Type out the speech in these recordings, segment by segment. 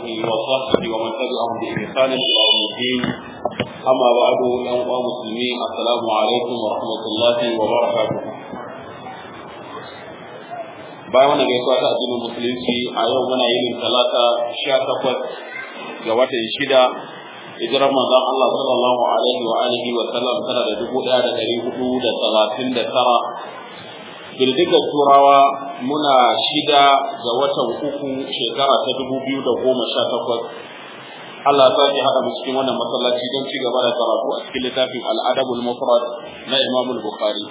آله وصحبه ومن تبعهم بإحسان إلى يوم الدين أما بعد يا مسلمين السلام عليكم ورحمة الله وبركاته bayan wannan gaisuwa ta addinin musulunci a yau muna yin talata sha takwas ga watan shida hijirar manzon Allah sallallahu alaihi wa alihi wa sallam tana da dubu ɗaya da ɗari hudu da talatin da tara girgizar turawa muna shida ga watan uku shekara ta dubu biyu da goma sha takwas Allah ya sake haɗa mu cikin wannan masallaci don ci gaba da karatu a cikin littafin al'adabul mufrad na Imam Bukhari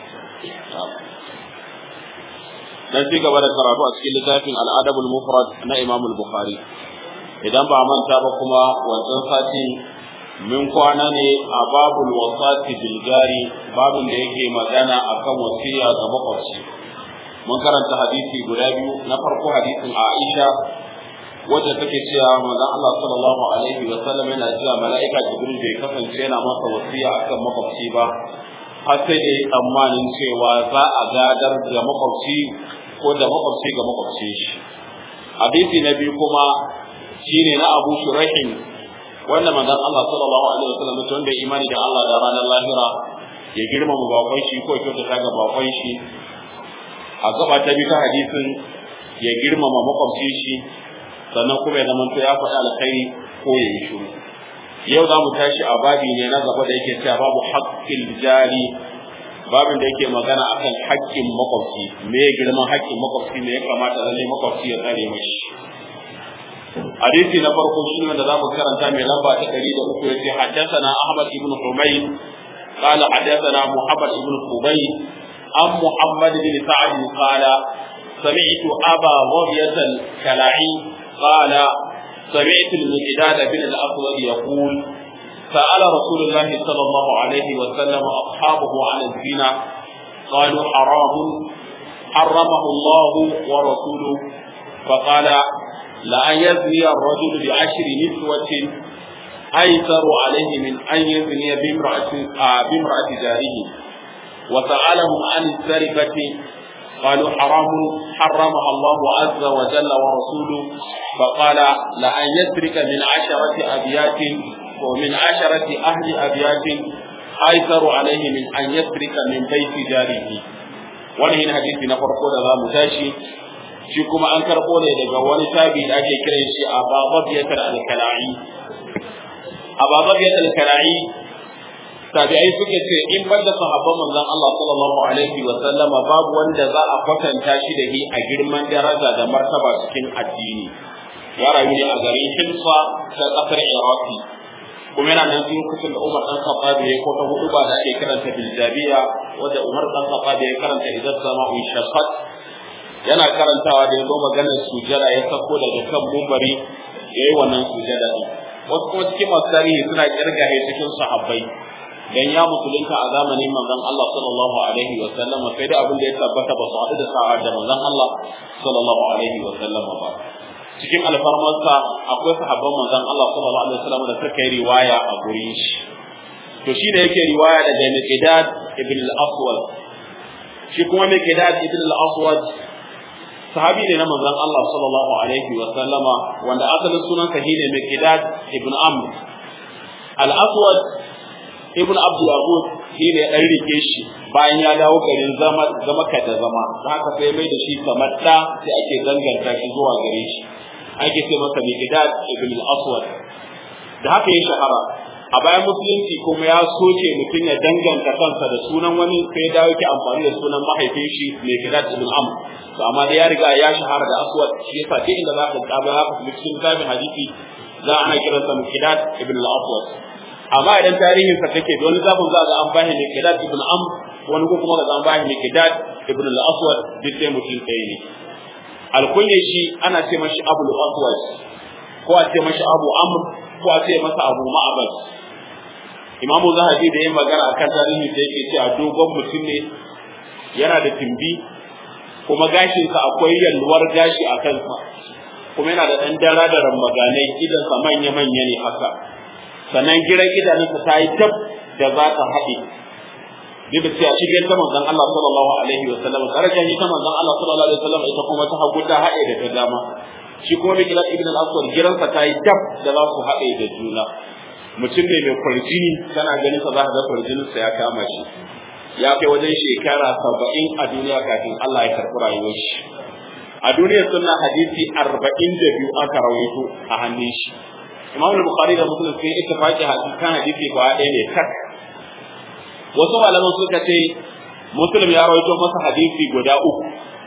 dan ci gaba da karatu a cikin littafin al'adabul mufrad na Imam Bukhari idan ba manta ba kuma wancan sati min kwana ne a babul wasati bil gari babin da yake magana akan wasiya ga makwabci mun karanta hadisi guda biyu na farko hadisin Aisha wacce take cewa manzon Allah sallallahu alaihi wa sallam yana cewa mala'ika Jibril bai kasance yana masa wasiya akan makwabci ba har sai da tsammanin cewa za a gadar da makwabci ko da makwabci ga makwabci shi hadisi na biyu kuma shine na Abu Shurahin wanda manzon Allah sallallahu alaihi wasallam mutum da imani da Allah da ranar lahira ya girmama bakon shi ko kyautata ga bakon shi a gaba ta bi ta hadisin ya girmama makwabci shi sannan kuma ya zama ya faɗi alkhairi ko ya yi shiru yau za mu tashi a babi ne na gaba da yake cewa babu haƙƙin jari babin da yake magana akan haƙƙin makwabci me girman haƙƙin makwabci ne ya kamata lalle makwabci ya tsare mashi hadisi na farko shi ne da zamu karanta mai lamba ta 103 yace haddathana Ahmad ibn Humayd قال حدثنا محمد بن خبيب عن محمد بن سعد قال سمعت أبا ظبية الكلاعي قال سمعت المقداد بن الأسود يقول سأل رسول الله صلى الله عليه وسلم أصحابه عن الزنا قالوا حرام حرمه الله ورسوله فقال لأن يزني الرجل بعشر نسوة أيسر عليه من أن يزني بامرأة, آه بامرأة جاره وسألهم عن السرقة قالوا حرام حرمها الله عز وجل ورسوله فقال لأن يسرق من عشرة أبيات ومن عشرة أهل أبيات أيسر عليه من أن يسرق من بيت جاره wani yin hadisi na farko da za mu tashi shi kuma an karɓo ne daga wani tabi da ake kiran shi a bababiyatar alkala'i a bababiyatar alkala'i tabi'ai suke ce in banda sahabban manzon Allah sallallahu alaihi wa sallama babu wanda za a kwatanta shi da shi a girman daraja da martaba cikin addini ya rayu ne a garin Hilfa ta kasar Iraki kuma yana nan cikin kusan da Umar dan Khattab ya ko ta hudu ba da ake karanta biljabiya wanda Umar dan Khattab ya karanta idan sama'u shaqqat yana karantawa da yazo maganar sujada ya sako daga kan mumbari yayi wannan sujada din wasu kuma cikin masu tarihi suna kirgahe cikin sahabbai dan ya musulunta a zamanin manzon Allah sallallahu alaihi wa sallam sai da abin da ya tabbata ba su haɗu da sa'a da manzon Allah sallallahu alaihi wa sallam ba cikin alfarmarsa akwai sahabban manzon Allah sallallahu alaihi wa sallam da suka yi riwaya a gurin shi to shi da yake riwaya daga Miqdad ibn al-Aswad shi kuma Miqdad ibn al-Aswad sahabi ne na manzon Allah sallallahu alaihi wa sallama wanda asalin sunansa shine Miqdad ibn Amr al-Aswad ibn abdul abud shi ne ɗan rike shi bayan ya dawo garin zama zama ka da zama da haka sai mai da shi kamar da sai ake danganta shi zuwa gare shi ake ce masa miqdad ibn al-aswad da haka ya shahara a bayan musulunci kuma ya soke mutum ya danganta kansa da sunan wani sai ya dawo yake amfani da sunan mahaifin shi miqdad ibn amr to amma da ya riga ya shahara da aswad shi yasa duk inda za ka tsaba haka cikin kitabin hadisi za ana kiransa miqdad ibn al-aswad amma idan tarihin sa take da wani zafin za ga an bashi ne Qidad ibn Amr wani ko kuma ga an bashi ne Qidad ibn al-Aswad duk sai mutum ɗaya ne alkunye shi ana ce mashi Abu al-Aswad ko a ce mashi Abu Amr ko a ce masa Abu Ma'bad Imamu Zahabi da yin magana akan tarihi da yake cewa dogon mutum ne yana da timbi kuma gashinsa akwai yalwar gashi a kansa kuma yana da ɗan dara da rambaganai idansa manya-manya ne haka sannan giran idanunsa ta yi tab da za ta haɗe duk da cewa shigen ta manzon Allah sallallahu alaihi wa sallam darajar ta manzon Allah sallallahu alaihi wa sallam ita kuma ta hagu ta haɗe da ta dama shi kuma Mikdad ibn al-Aswad gidansa ta yi dab da za su haɗe da juna mutum ne mai kwarjini kana ganin sa za ka ga kwarjinin sa ya kama shi ya kai wajen shekara saba'in a duniya kafin Allah ya karɓi rayuwar shi a duniyar sunna hadisi arba'in da biyu aka rawaito a hannun shi Imam Bukhari da Muslim sun ittifaqi hadisi kan hadisi ba ɗaya ne tak wasu malaman suka ce Muslim ya rawaito masa hadisi guda uku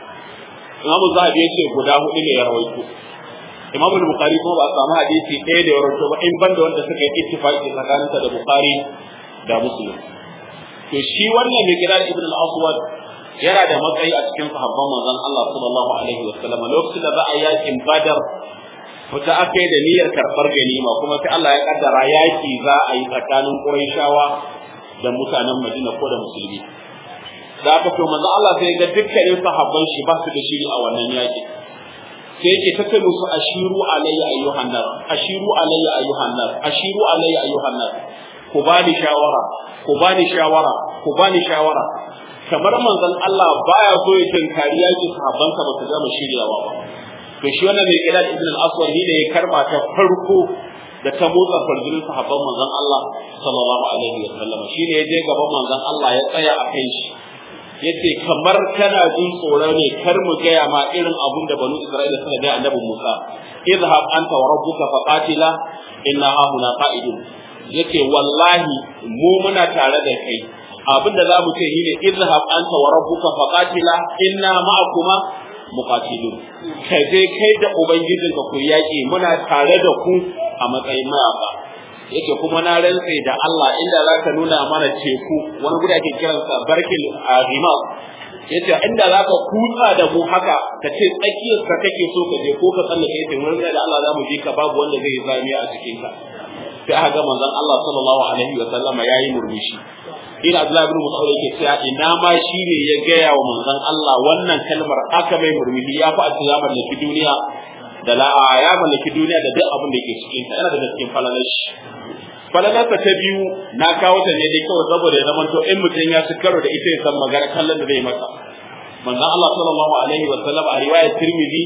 Imam Zahabi ya ce guda hudu ne ya rawaito Imam Bukhari kuma ba a samu hadisi ɗaya da ya rawaito ba in banda wanda suka yi ittifaqi tsakaninsa da Bukhari da Muslim to shi wannan Miqdad ibn al-Aswad yana da matsayi a cikin sahabban manzon Allah sallallahu alaihi wasallam lokacin da za a yakin Badar fita aka yi da niyyar karɓar ganima kuma sai Allah ya kaddara yaki za a yi tsakanin Qurayshawa da mutanen Madina ko da musulmi da aka to manzon Allah sai ga dukkanin sahabban shi ba su da shiri a wannan yaki sai yake ta kai musu ashiru alayya ayyuhan nas ashiru alayya ayyuhan nas ashiru alayya ayyuhan nas ku bani shawara ku bani shawara ku bani shawara kamar manzon Allah baya so ya tinkari yaki sahabbansa ba su gama shiryawa ba to shi wannan mai kira ibn al-aswad ne da ya karba ta farko da ta motsa farjinin sahabban manzon Allah sallallahu alaihi wa sallam shi ne ya je gaban manzon Allah ya tsaya a kan shi yace kamar kana jin tsoro ne kar mu gaya ma irin abun da banu Isra'ila suka ga annabi Musa idhhab anta wa rabbuka faqatila inna hahuna qa'idun yace wallahi mu muna tare da kai abinda za mu ce shine izhab anta wa rabbuka faqatila inna ma'akuma muqatilun kai dai kai da ubangijinka ku yaki muna tare da ku a matsayin mayaka yace kuma na rantse da Allah inda zaka nuna mana teku wani guda ake kiransa barkil azimat yace inda zaka kutsa da mu haka ka ce tsakiyar ka kake so ka je ko ka tsallake yace mun da Allah zamu ji ka babu wanda zai zami a cikin ka sai aka ga manzon Allah sallallahu alaihi wa sallama yayi murmushi ina Abdullahi ibn Mas'ud yake cewa ina ma shi ne ya gaya wa manzon Allah wannan kalmar aka mai murmushi ya fi a ya mallaki duniya da la ya mallaki duniya da duk abin da ke cikin ta yana da cikin falalar shi falalarsa ta biyu na kawo ta ne dai kawai saboda ya zamanto in mutum ya ci karo da ita ya san magana kallon da zai masa manzon Allah sallallahu alaihi wa sallam a riwayar Tirmidhi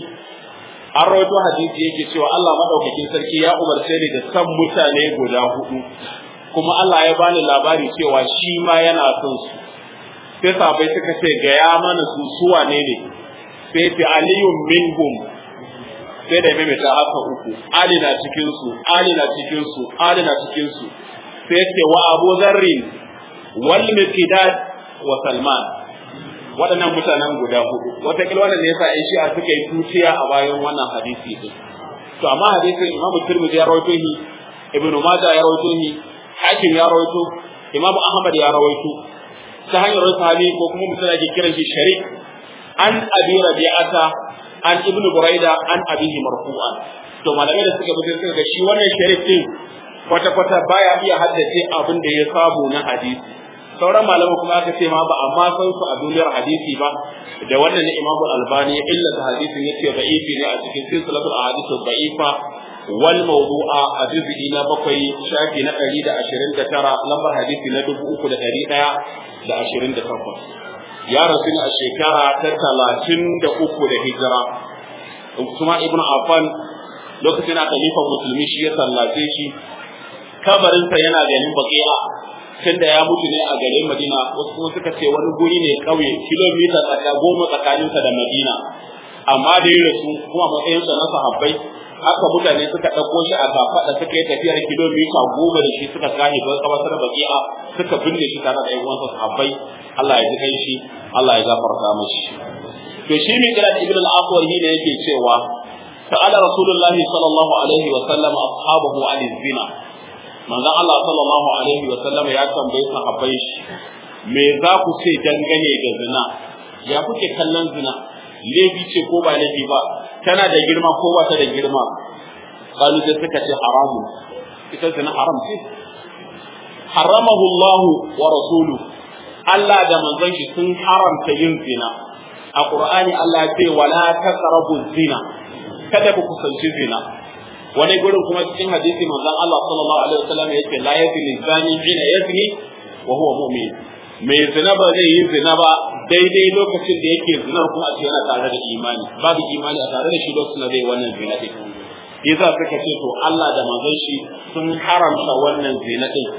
an rawaito hadisi yake cewa Allah madaukakin sarki ya umarce ni da san mutane guda hudu kuma Allah ya bani labari cewa shi ma yana son su sai sabai suka ce ga ya mana su suwa ne ne sai ce aliyun minhum sai da maimaita haka uku ali na cikin su ali na cikin su ali na cikin su sai ce wa abu zarrin wal miqdad wa salman waɗannan mutanen guda hudu wataƙila wannan ne yasa ƴan shi'a suka yi tuciya a bayan wannan hadisi din to amma hadisin imam tirmidhi ya rawaito shi ibn majah ya rawaito shi hakim ya rawaito imam ahmad ya rawaito ta hanyar sahabi ko kuma mutum ake kiran shi sharik an abi rabi'ata an ibn buraida an abihi marfu'an to malamai da suka bi suka ga shi wannan sharik din kwata kwata baya iya haddace abin da ya samu na hadisi sauran malamai kuma aka ce ma ba amma san su a duniyar hadisi ba da wannan ne imamu albani ya illata hadisin yace da'ifi ne a cikin silsilatul ahadith da'ifa wal mawdu'a a juz'i na bakwai shafi na ɗari da ashirin da tara lambar hadisi na dubu uku da ɗari ɗaya da ashirin da takwas ya rasu ne a shekara ta talatin da uku da hijira kuma ibn affan lokacin na khalifan musulmi shi ya sallace shi kabarinsa yana ganin baqi'a tunda ya mutu ne a garin Madina wasu kuma suka ce wani guri ne kauye kilomita tsaka goma tsakaninsa da Madina amma da ya rasu kuma matsayinsa na sahabbai haka mutane suka ɗauko shi a kafaɗa suka yi tafiyar kilomita goma da shi suka kahe don kabatar baki'a suka binne shi tare da uwansa sahabbai Allah ya ji kai shi Allah ya gafarta mashi to shi ne kira ibn al-aswar ne yake cewa sa'ala rasulullahi sallallahu alaihi wa sallam ashabahu an zina manzon Allah sallallahu alaihi wa sallam ya tambaye sahabbai shi me za ku ce dangane da zina ya kuke kallon zina laifi ce ko ba laifi ba tana da girma ko ba ta da girma qalu da suka ce haramun ita zina haram ce haramahu Allah wa rasuluhu Allah da manzon shi sun haramta yin zina a Qur'ani Allah ya ce wala taqrabu zina kada ku kusanci zina wani gurin kuma cikin hadisi manzon Allah sallallahu alaihi wasallam yake la yazni zani hina yazni wa huwa mu'min mai zina ba zai yi zina ba daidai lokacin da yake zinar kuma a ce yana tare da imani babu imani a tare da shi lokacin da zai wannan zina din yasa suka ce to Allah da manzon shi sun haramta wannan zina din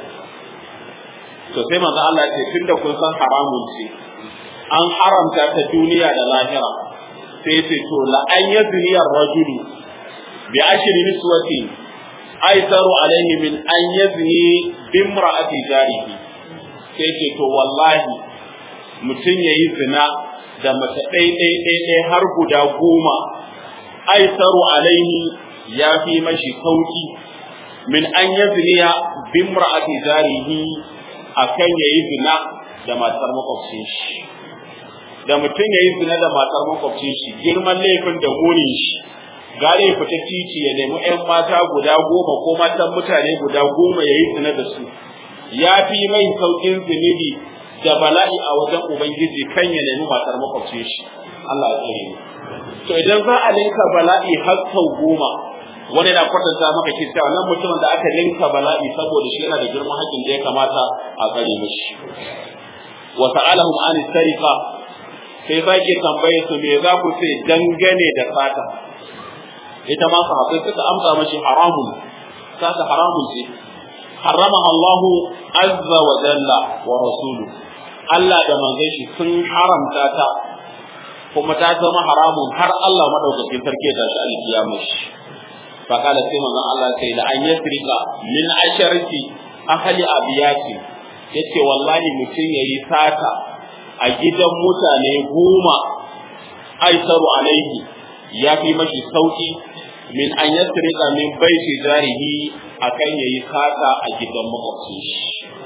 to sai manzo Allah ya ce tunda kun san haramun ce an haramta ta duniya da lahira sai ya ce to la an yazni ar-rajulu bi ashri niswati aisaru alaihi min an yazni bimra'ati jarihi sai ce to wallahi mutum yayi zina da mace ɗai ɗai ɗai ɗai har guda goma aisaru alaihi ya fi mashi sauki min an yazniya bimra'ati jarihi akan yayi zina da matar makwabcin shi da mutum yayi zina da matar makwabcin shi girman laifin da munin shi gare ya fita titi ya nemi ƴan mata guda goma ko matan mutane guda goma yayi zina da su ya fi mai saukin zunubi da bala'i a wajen ubangiji kan ya nemi matar makwabcin shi Allah ya tsare mu to idan za a linka bala'i har sau goma wani na kwatanta maka ke cewa nan mutumin da aka linka bala'i saboda shi yana da girman haƙƙin da ya kamata a tsare mishi wa ta'alahum an sariqa sai zaki tambaye su me za ku ce dangane da sata ita ma sahabbai suka amsa mashi haramun sata haramun ce haramaha Allah azza wa jalla wa rasulu Allah da manzon shi sun haramta ta kuma ta zama haramun har Allah madaukakin sarki da shi alkiyama shi fa kala sai manzon Allah sai da an yasrika min asharati ahli abiyati yace wallahi mutum yayi sata a gidan mutane goma aisaru alaihi ya fi mashi sauki min an yasrika min baiti jarihi akan yayi sata a gidan makwabcin shi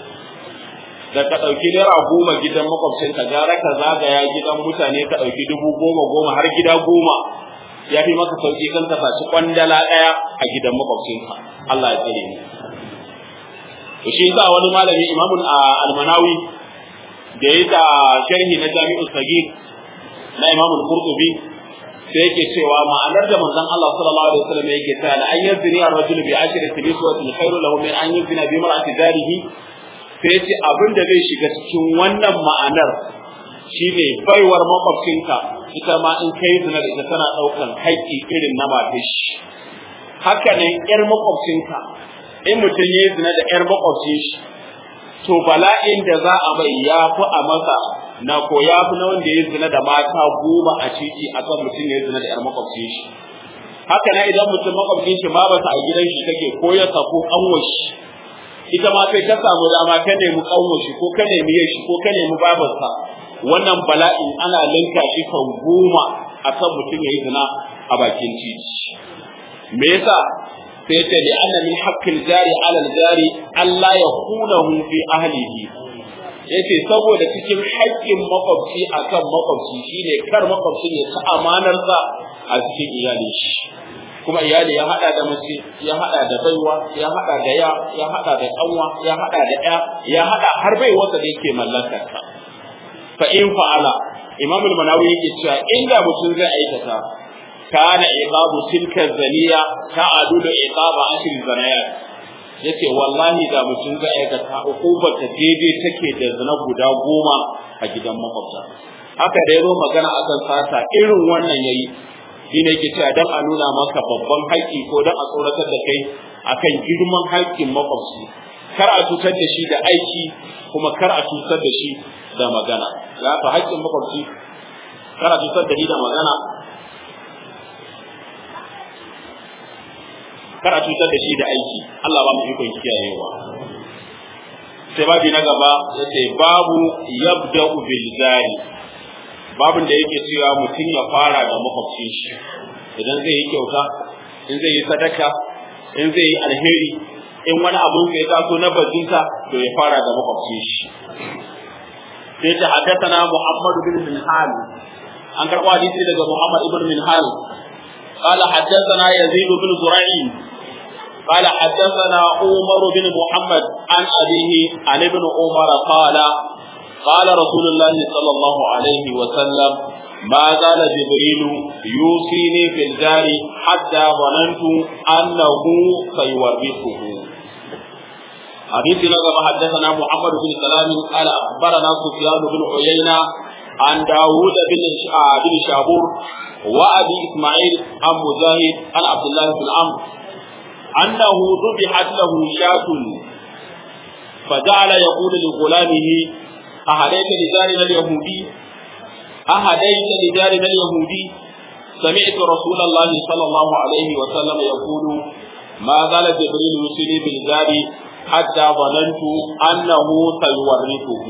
da ka ɗauki naira goma gidan makwabcin ka gara ka zagaya gidan mutane ka ɗauki dubu goma goma har gida goma ya fi maka sauki kan ka saci kwandala ɗaya a gidan makwabcinka Allah ya tsare ni to shi yasa wani malami imamun almanawi da ya da sharhi na jami'ul sagir na imamul qurtubi sai yake cewa ma'anar da manzon Allah sallallahu alaihi wasallam yake cewa la ayyaz zini ar-rajul bi ashri tiliswatin khairu lahu min an yuzina bi mar'ati darihi sai ce abin da zai shiga cikin wannan ma'anar shine baiwar makwabcinka ita ma in kai zina da ita tana daukan haƙƙi irin na matashi haka ne yar makwabcinka in mutum ya zina da yar makwabcin shi to bala'in da za a bai ya fi a masa na ko ya fi na wanda ya zina da mata goma a titi akan mutum ya zina da yar makwabcin shi haka na idan mutum makwabcin shi ma ba a gidan shi take ko ya sako kanwar shi ita ma sai ka samu dama ka nemi kanwar shi ko ka nemi shi ko ka nemi babarsa wannan bala'in ana linka shi kan goma akan mutum ya yi zina a bakin titi me yasa sai ta li anna min haqqil jari ala jari Allah ya kunahu fi ahlihi yace saboda cikin haƙƙin makwabci akan makwabci shine kar makwabci ya ta amanar sa a cikin iyalin shi kuma iyali ya hada da mace ya hada da baiwa ya hada da ya ya hada da kanwa ya hada da ya ya hada har bai wanda da yake mallakar ta fa in fa'ala imam al-manawi yake cewa inda mutum zai aikata kana iqabu tilka zaniya ta'adu da iqaba ashir zanayat yace wallahi da mutum zai aikata hukumar ta daidai take da zina guda goma a gidan makwabta haka da yazo magana akan sata irin wannan yayi shi ne yake cewa dan a nuna maka babban haƙƙi ko dan a tsoratar da kai akan girman haƙƙin makwabci kar a cutar da shi da aiki kuma kar a cutar da shi da magana ya fa haƙƙin makwabci kar a cutar da shi da magana kar a cutar da shi da aiki Allah ba mu ikon kiyayewa sai babi na gaba yace babu yabda'u bil zari babin da yake cewa mutum ya fara da makwabcin shi idan zai yi kyauta in zai yi sadaka in zai yi alheri in wani abun ya taso na bajinta to ya fara da makwabcin shi sai ta haddathana Muhammad bin Minhal an karɓo hadisi daga Muhammad ibn Minhal قال حدثنا يزيد بن زرعي قال حدثنا عمر بن محمد عن أبيه عن ابن عمر قال قال رسول الله صلى الله عليه وسلم ما زال جبريل يوصيني في الجار حتى ظننت أنه سيورثه حديث لقب حدثنا محمد بن سلام قال أخبرنا سفيان بن عيينة عن داود بن بن شابور وأبي إسماعيل عن مجاهد عن عبد الله بن عمرو أنه ذبحت له شاة فجعل يقول لغلامه أهديت لجارنا اليهودي أهديت لجارنا اليهودي سمعت رسول الله صلى الله عليه وسلم يقول ما زال جبريل يوصيني بالجار حتى ظننت أنه سيورثه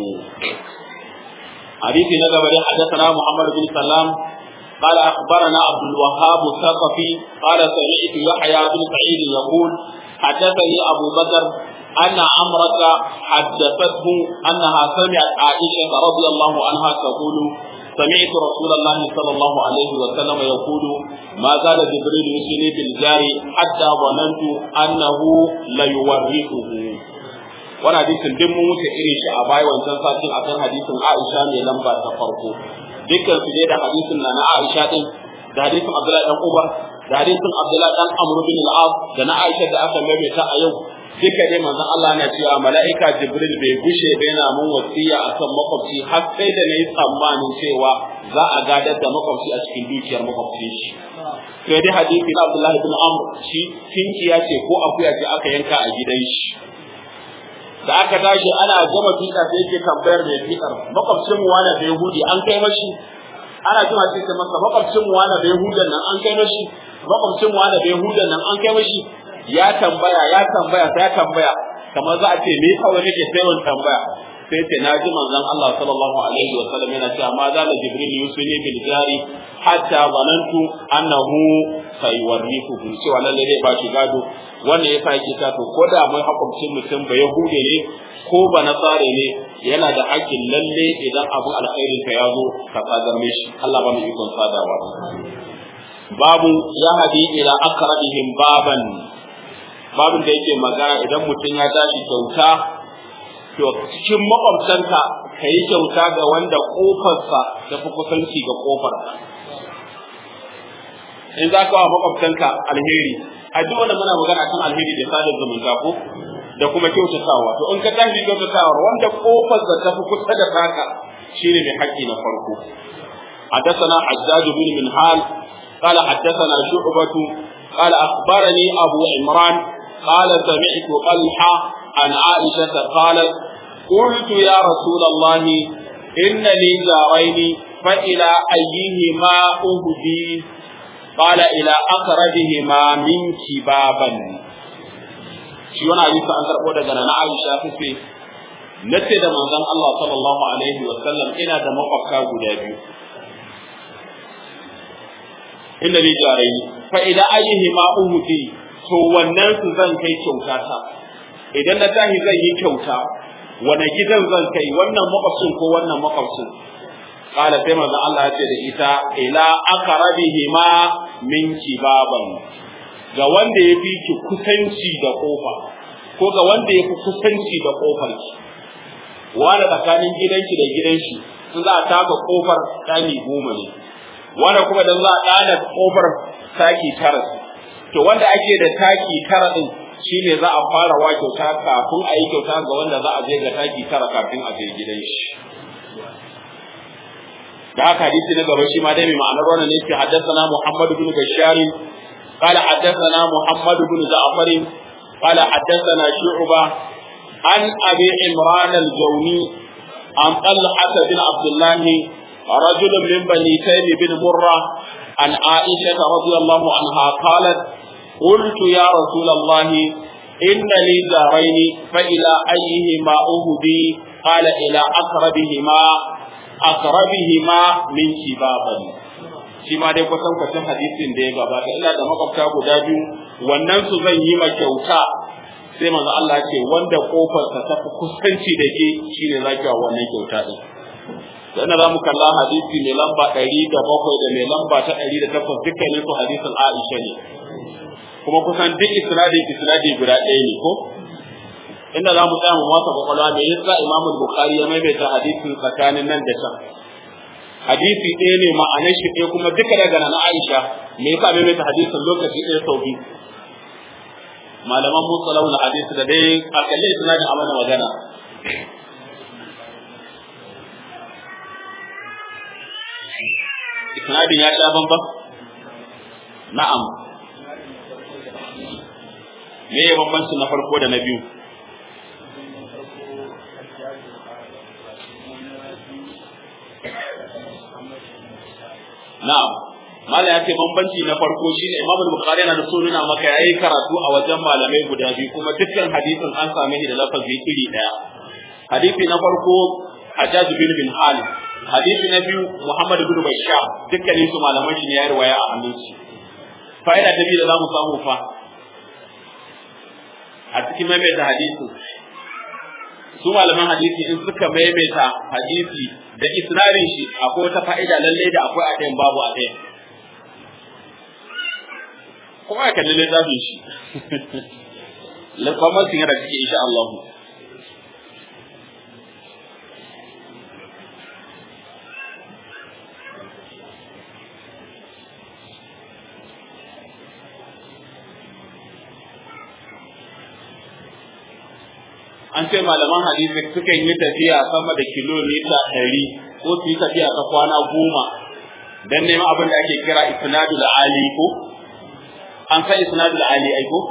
حديث نبي حدثنا محمد بن سلام قال أخبرنا عبد الوهاب الثقفي قال سمعت يحيى بن سعيد يقول حدثني أبو بكر أن عمرة حدثته أنها سمعت عائشة رضي الله عنها تقول سمعت رسول الله صلى الله عليه وسلم يقول ما زال جبريل يوصيني بالجار حتى ظننت أنه ليورثه wani hadisin duk mun wuce irin shi a baya wancan satin akan hadisin Aisha mai lamba ta farko dukkan su ne da hadisin na na Aisha din da hadisin Abdullahi dan Umar da hadisin Abdullahi dan Amr bin al-As da na Aisha da aka maimaita a yau duka dai manzon Allah na cewa mala'ika Jibril bai gushe ba yana mun wasiya akan makwabci har sai da nayi tsammanin cewa za a gadar da makwabci a cikin dukiyar makwabci shi sai dai hadisi na Abdullahi bin Amr shi kinkiya ce ko akuya ce aka yanka a gidan shi da aka tashi ana gama fiɗa sai yake tambayar mai fiɗar makwabcin mu wani da Yahudi an kai mashi ana jima sai ta masa makwabcin mu wani da Yahudan nan an kai mashi makwabcin mu wani da Yahudan nan an kai mashi ya tambaya ya tambaya sai ya tambaya kamar za a ce me kawai nake sai wani tambaya sai ce na ji manzon Allah sallallahu alaihi wa sallam yana cewa ma zala jibril yusuni bil jari hatta zanantu annahu sayuwarrifuhu cewa lalle zai ba shi gado wannan yasa yake ta to ko da mai hukuncin mutum ba yahude ne ko ba nasare ne yana da hakkin lalle idan abu alkhairin ka ya zo ka sadar mishi Allah ba mu ikon sadarwa babu ya hadi ila aqrabihim baban babin da yake magana idan mutum ya tashi kyauta to cikin makwabtanka ka yi kyauta ga wanda kofarsa ta fi kusanci ga kofar in za ka wa makwabtanka alheri a duk wanda muna magana kan alheri da sadar zumunta ko da kuma kyautatawa to in ka tashi kyautatawa wanda kofarsa ta fi kusa da taka shine mai haƙƙi na farko حدثنا حجاج بن منهال قال حدثنا شعبة قال أخبرني أبو عمران قال سمعت طلحة عن عائشة قالت قلت يا رسول الله إن لي جارين فإلى أيهما أهدي قال إلى أقربهما منك بابا shi wani hadisi an karɓo daga na Aisha tace nace da manzon Allah sallallahu alaihi wa sallam ina da makwabta guda biyu inda ni jarai fa idan ayyihi ma uhudi to wannan su zan kai kyauta ta idan na tahi zan yi kyauta wani gidan zan kai wannan makwabcin ko wannan makwabcin kala sai manzon Allah ya ce da ita ila aqrabihima minki baban ga wanda ya fi ki kusanci da kofa ko ga wanda ya fi kusanci da kofar ki wanda tsakanin gidanki da gidan shi in za a taka kofar ɗani goma ne wanda kuma dan za a ɗana kofar taki tara to wanda ake da taki tara din shine za a fara wa kyauta kafin a yi kyauta ga wanda za a je ga taki tara kafin a je gidan shi da haka hadisi na gaba shi ma dai mai ma'anar wannan ne ke haddathana Muhammad ibn Bashar قال حدثنا محمد بن جعفر قال حدثنا شعبة عن أبي عمران الجوني عن طلحة بن عبد الله رجل من بني تيم بن مرة عن عائشة رضي الله عنها قالت قلت يا رسول الله إن لي دارين فإلى أيهما أهدي قال إلى أقربهما أقربهما من شبابا shi ma dai kusan kwacin hadisin da ya gabata ina da makwabta guda biyu wannan su zan yi ma kyauta sai manzo Allah ce wanda kofar ta tafi kusanci da ke shine zaki wa wannan kyauta din dan za mu kalla hadisi mai lamba 107 da mai lamba ta 108 dukkanin su hadisin Aisha ne kuma kusan duk isnadi isnadi guda ɗaya ne ko inda za mu tsaya mu masa kwakwalwa me yasa Imam Bukhari ya maimaita hadisin tsakanin nan da can hadisi ɗaya ne ma'anar shi ɗaya kuma duka daga nan Aisha me yasa bai mai hadisin lokaci ɗaya sau biyu malaman musalau na hadisi da dai a kalle suna da amana magana isnadin ya sha bamban na'am me ya bambanci na farko da na biyu na'am mala ya ce bambanci na farko shine Imam Bukhari yana da so nuna maka yayi karatu a wajen malamai guda biyu kuma dukkan hadisin an same shi da lafazi iri daya hadisi na farko Hajjaj bin bin Halid hadisi na biyu Muhammad bin Bashar dukkanin su malaman shi ne ya riwaya a hannun shi fa'ida ta biyu da zamu samu fa a cikin maimaita hadisi su malaman hadisi in suka maimaita hadisi da isnadin shi akwai wata fa'ida lalle da akwai a ɗayan babu a ɗayan kuma ya kalli littafin shi lafamasin yana ciki insha Allah an ce malaman hadisi sukan yi tafiya sama da kilomita ɗari ko su yi tafiya ta kwana goma don neman abin da ake kira isnadul ali ko an san isnadul ali ai ko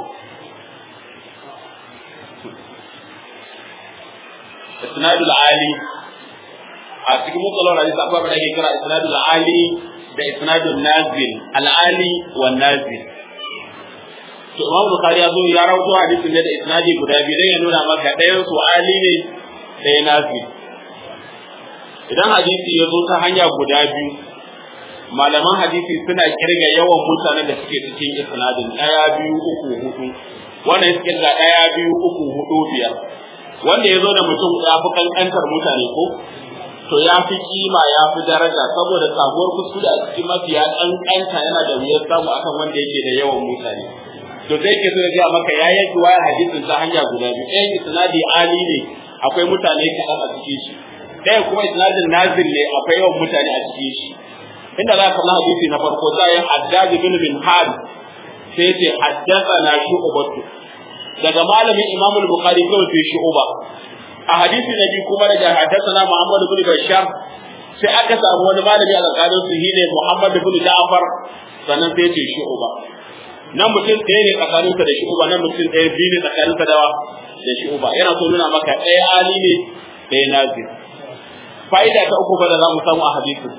isnadul ali a cikin mutsalar hadisi akwai abin da ake kira isnadul ali da isnadul nazil al ali wa nazil to Imam Bukhari ya zo ya rawaito hadisin ne da isnadi guda biyu dan ya nuna maka ɗayan su ali ne ɗaya nazil idan hadisi ya zo ta hanya guda biyu malaman hadisi suna kirga yawan mutanen da suke cikin isnadin ɗaya biyu uku hudu wannan ya kirga ɗaya biyu uku hudu biyar wanda ya zo da mutum ya fi kankantar mutane ko to ya fi kima ya fi daraja saboda sabuwar kuskure a cikin mafiya kankanta yana da wuyar samu akan wanda yake da yawan mutane to sai ke so ya gaya maka ya yanki wayar hadisin ta hanya guda biyu ɗayan isnadi ali ne akwai mutane kaɗan a cikin shi ɗaya kuma isnadin nazil ne akwai yawan mutane a cikin shi inda za ka na hadisi na farko za yi haddaji bin bin had sai ce haddasa na shu'ubatu daga malamin imam al-bukhari kawai sai shu'uba a hadisi na biyu kuma daga haddasa na muhammad bin bashar sai aka samu wani malami a tsakanin su shine muhammad bin ja'far sannan sai ce shu'uba nan mutum ɗaya ne tsakaninsa da shu'uba nan mutum ɗaya biyu ne tsakaninsa da da shu'uba yana so nuna maka ɗaya ali ne ɗaya nazir fa'ida ta uku fa da za mu samu a hadisin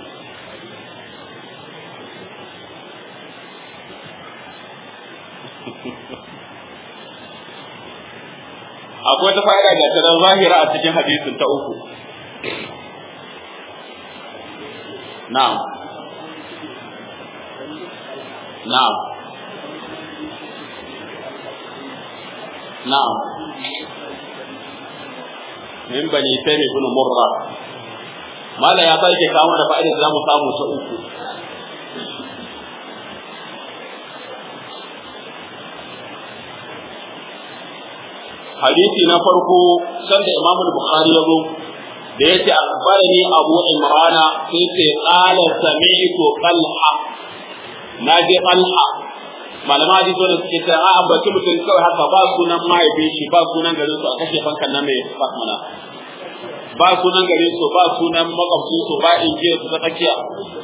akwai ta fa'ida da ta zahira a cikin hadisin ta uku na'am na'am na'am min bani taymi ibn murra mala ya sake kawo da fa'ida da zamu samu ta uku hadisi na farko sanda Imam Bukhari ya zo da yace akhbarani Abu Imrana sai ce qala sami'tu Talha naji Talha malama hadisi wanda suke ta a ambaci mutum kawai haka ba sunan mahaifin shi ba sunan garin su a kashe fankan nan mai fasmana ba sunan garin su ba sunan makwabcin su ba injiyar su ta tsakiya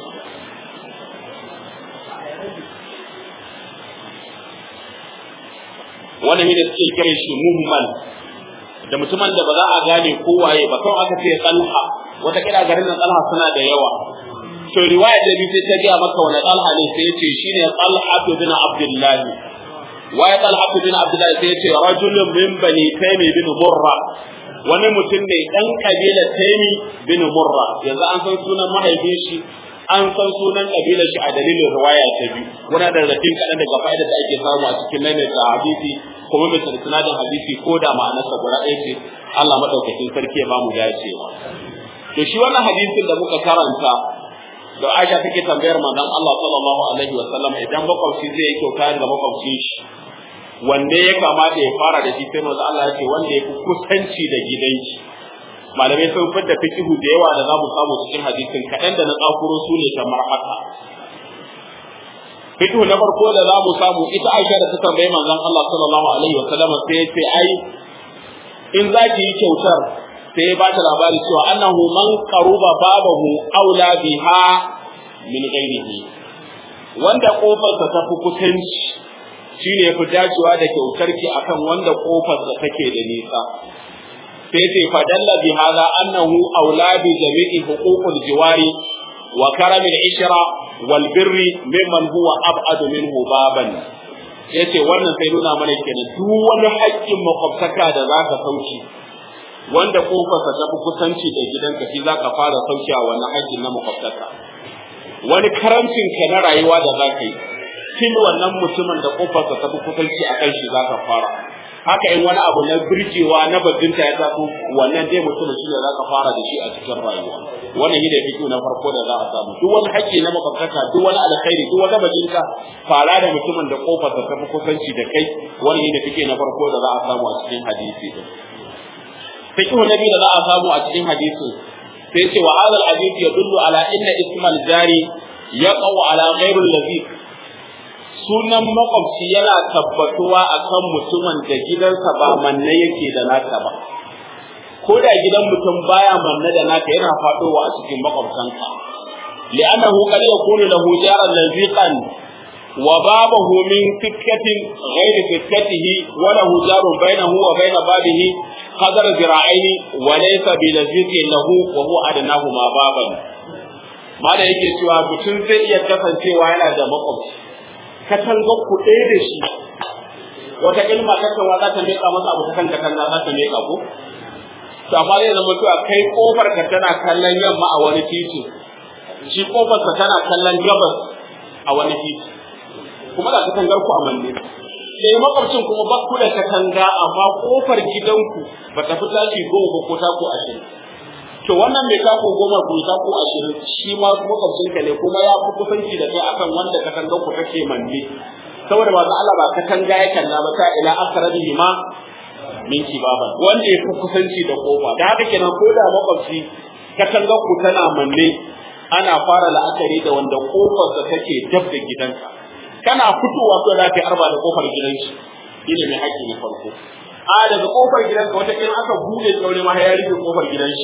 wannan ne da suke kiran shi muhmal da mutumin da ba za a gane ko waye ba kawai aka ce talha wata kira garin nan talha suna da yawa to riwaya da bi sai ta ga maka wani talha ne sai yace shine talha bin abdullah waye talha bin abdullah sai yace rajulun min bani taymi bin murra wani mutum ne dan kabilar taymi bin murra yanzu an san sunan mahaifin shi an san sunan kabilar shi a dalilin riwaya ta biyu wani da rafin kaɗan daga fa'ida da ake samu a cikin maimaita hadisi kuma mai sanadin hadisi ko da ma'anarsa guda ɗaya ce Allah maɗaukakin sarki ya bamu dacewa to shi wannan hadisin da muka karanta da Aisha take tambayar manzon Allah sallallahu alaihi wa sallam idan makwabci zai yi kyauta ga makwabcin shi wanne ya kamata ya fara da shi sai manzon Allah ya ce wanda ya fi kusanci da gidanki malamai sun fitar fikihu da yawa da za mu samu cikin hadisin kaɗan da na tsakuro su ne kamar haka fikihu na farko da za mu samu ita aisha da ta tambayi manzon Allah sallallahu alaihi wa sallam sai ya ce ai in za ki yi kyautar sai ya bata labari cewa annahu man qaruba babahu aula biha min ghairihi wanda kofarsa ta fi kusanci shine yafi dacewa da kyautarki akan wanda kofarsa take da nisa sai ce fadalla bi hadha annahu auladu jami'i huququl jiwari wa karamil ishra wal birri mimman huwa ab'adu minhu baban yace wannan sai nuna mana kenan duk wani haƙƙin makwabtaka da zaka sauki wanda kofarsa ta fi kusanci da gidanka shi zaka fara sauki a wannan haƙƙin na makwabtaka wani karancin ka na rayuwa da zaka yi kin wannan mutumin da kofarsa ta fi kusanci a kan shi zaka fara haka in wani abu na birgewa na bajinta ya taso wannan dai mutumin shi ne zaka fara da shi a cikin rayuwa wannan shi ne fito na farko da za a samu duk wani haƙƙi na makwabtaka duk wani alkhairi duk wata bajinta fara da mutumin da kofarsa ta fi kusanci da kai wannan shi ne fito na farko da za a samu a cikin hadisi din fiqh nabi da za a samu a cikin hadisi sai ce wa hadha alhadith yadullu ala inna ismal jari yaqau ala ghairi allazi sunan makwabci yana tabbatuwa akan mutumin da gidansa ba manne yake da naka ba ko da gidan mutum baya manne da naka yana fadowa a cikin makwabtanka li'annahu qad yakunu lahu jaran laziqan wa babahu min fikkatin ghairi fikkatihi wa lahu jarun bainahu wa bain babihi qadar zira'aini wa laysa bi laziqin lahu wa huwa adnahu ma baban ma da yake cewa mutum zai iya kasancewa yana da makwabci katangar ku ɗaya da shi wata ilma katanwa za ta miƙa masa abu ta kan katanga za ta miƙa ko to amma zai zama cewa kai kofar ka tana kallon yamma a wani titi shi kofar ka tana kallon gabas a wani titi kuma da katangar ku a manne sai makwabcin kuma ba ku da katanga amma kofar gidanku ba ta fi tashi goma ba ko tako ashirin to wannan mai tako goma ko tako ashirin shi ma makwabcin ka ne kuma ya fi kusanci da kai akan wanda katangar ku take manne saboda ba Allah ba katanga ya kalla ba ta ila akrabihi ma min kibaban wanda ya fi kusanci da kofa da haka kenan ko da makwabci katangar ku tana manne ana fara la'akari da wanda kofarsa take dab da gidanka kana fitowa ko za ka yi arba da kofar gidanki shine mai haƙƙi na farko a daga kofar gidanka wata kin aka bude tsaure ma ya rufe kofar gidanshi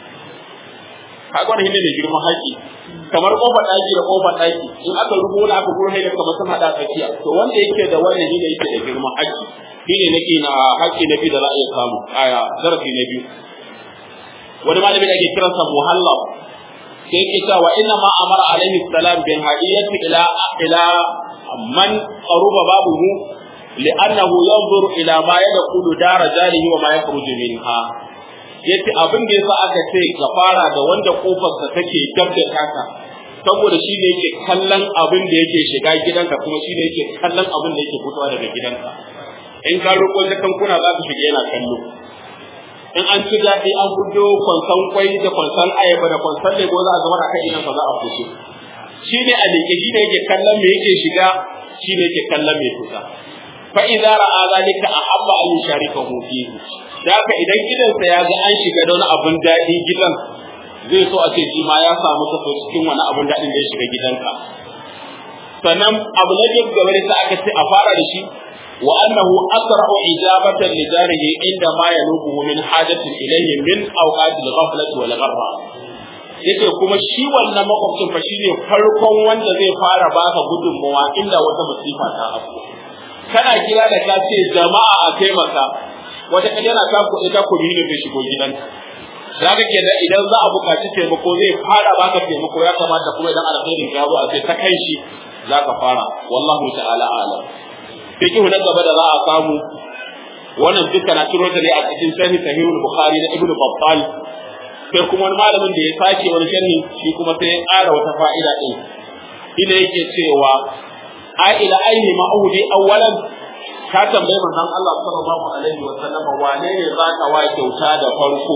kaga wannan shine mai girman haƙƙi kamar kofar ɗaki da kofar ɗaki in aka rubo wani aka gurhe da kamar sun haɗa tsakiya to wanda yake da wannan shine yake da girman haƙƙi shine nake na haƙƙi na biyu da za a iya samu aya zarafi na biyu wani malami da ake kiransa muhalla sai yake cewa inna ma amara alaihi salam bin hadiyati ila ila man qaruba babuhu li'annahu yanzuru ila ma yadkhulu dara jarihi wa ma yakhruju minha yace abin da yasa aka ce ka fara da wanda kofarsa take dab da taka saboda shi ne yake kallon abin da yake shiga gidanka kuma shi ne yake kallon abin da yake fitowa daga gidanka in ka roƙo da kankuna za ka shiga yana kallo in an ci daɗi an fito kwansan kwai da kwansan ayaba da kwansan lemo za a zama a kan idan za a fito shi ne a leƙe shi ne yake kallon me yake shiga shi ne yake kallon me fita fa idza ra'a zalika ahabba an yusharikahu fihi da haka idan gidansa ya ga an shiga da wani abun daɗi gidan zai so a ce shi ma ya samu kaso cikin wani abun daɗin da ya shiga gidanka sannan abu na biyu gaba da aka ce a fara da shi wa annahu asra'u ijabatan li jarihi inda ma yanubuhu min hajatin ilayhi min awqatil ghaflati wal gharra yace kuma shi wannan makwabcin fa shine farkon wanda zai fara baka gudunmawa inda wata musifa ta afko kana kira da ka ce jama'a a taimaka wata kaje yana ta kuɗi ta kuɗi ne zai shigo gidanka zaka ke da idan za a buƙaci taimako zai fara baka taimako ya kamata kuma idan alkhairin ya zo a ce ta kai shi zaka fara wallahu ta'ala a'lam fiqhu na gaba da za a samu wannan duka na ciro ta ne a cikin sahih sahihul bukhari na ibnu battal sai kuma wani malamin da ya sake wani sharhi shi kuma sai ya ƙara wata fa'ida din ina yake cewa a ila aini ma'udi awwalan ka tambayi manzon Allah sallallahu alaihi wa sallam wane ne za ka wa kyauta da farko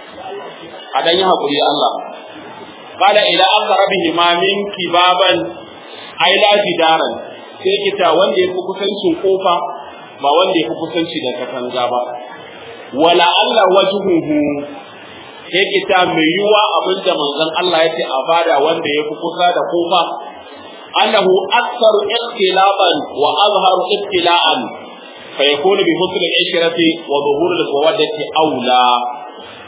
a dan yi hakuri Allah qala ila aqrabihi ma minki baban ai la jidaran sai kita wanda ya fi kusancin kofa ba wanda ya fi kusanci da katanga ba wala Allah wajhuhu sai kita mai yiwa abin da manzon Allah ya ce a bada wanda ya fi kusa da kofa annahu aktsaru ikhtilaban wa azharu ibtila'an fa yakunu bi husn al-ishrati wa dhuhur al-mawaddati awla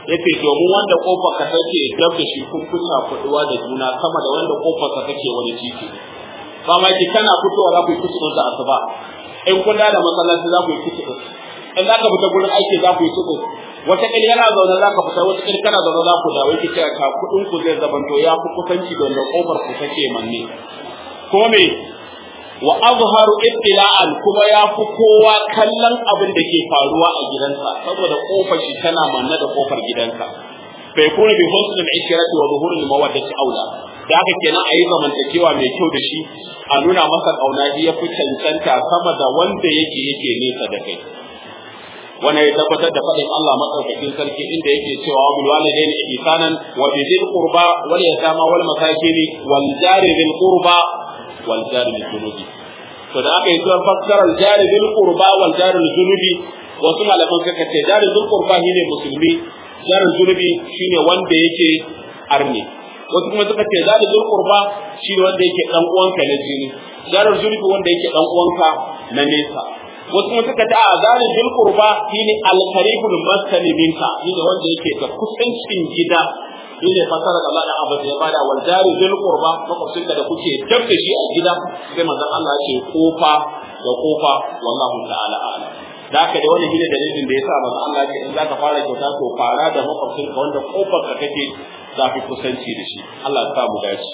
yace domin wanda kofar ka take dab da shi kun kusa kuduwa da juna sama da wanda kofar ka take wani titi ba ma ki kana fitowa za ku yi kusa da asuba in kun da masallaci za ku yi kusa in za ka fita gurin aiki za ku yi kusa wata kil yana zaune za ka fita wata kil kana zaune za ku dawo yake cewa ka kudin ku zai zabanto ya fi kusanci da wanda kofar ku take manne ko me wa azharu ibtila'an kuma ya fi kowa kallon abin da ke faruwa a gidansa saboda kofar shi tana manne da kofar gidansa fa yakunu bi husn al-ishrati wa zuhur al-mawaddati aula da haka kenan ayi zamantakewa mai kyau da shi a nuna masa kauna ya fi cancanta sama da wanda yake yake nesa da kai wannan ya tabbatar da faɗin Allah madaukakin sarki inda yake cewa bil walidaini ihsanan wa bi dhil qurba wal yatama wal masakin wal jari dhil qurba wal jari bil junubi to da aka yi zuwa fassarar jari dhil qurba wal jari bil junubi wasu malaman suka ce jari dhil qurba shine musulmi jari junubi shine wanda yake arni wasu kuma suka ce jari dhil qurba shine wanda yake dan uwanka na jini jari junubi wanda yake dan uwanka na nesa wasu kuma suka ta azalin bil qurba shine al qaribul maskani minka shine wanda yake da kusancin gida shine fasara da Allah dan Abbas ya bada wal jari bil qurba makwabcin da kuke dab da shi a gida sai manzon Allah ya ce kofa da kofa wallahu ta'ala a'lam da haka da wannan shine dalilin da yasa manzon Allah ya ce in zaka fara kyauta to fara da makwabcin ka wanda kofar ka take zafi kusanci da shi Allah ya sa mu dace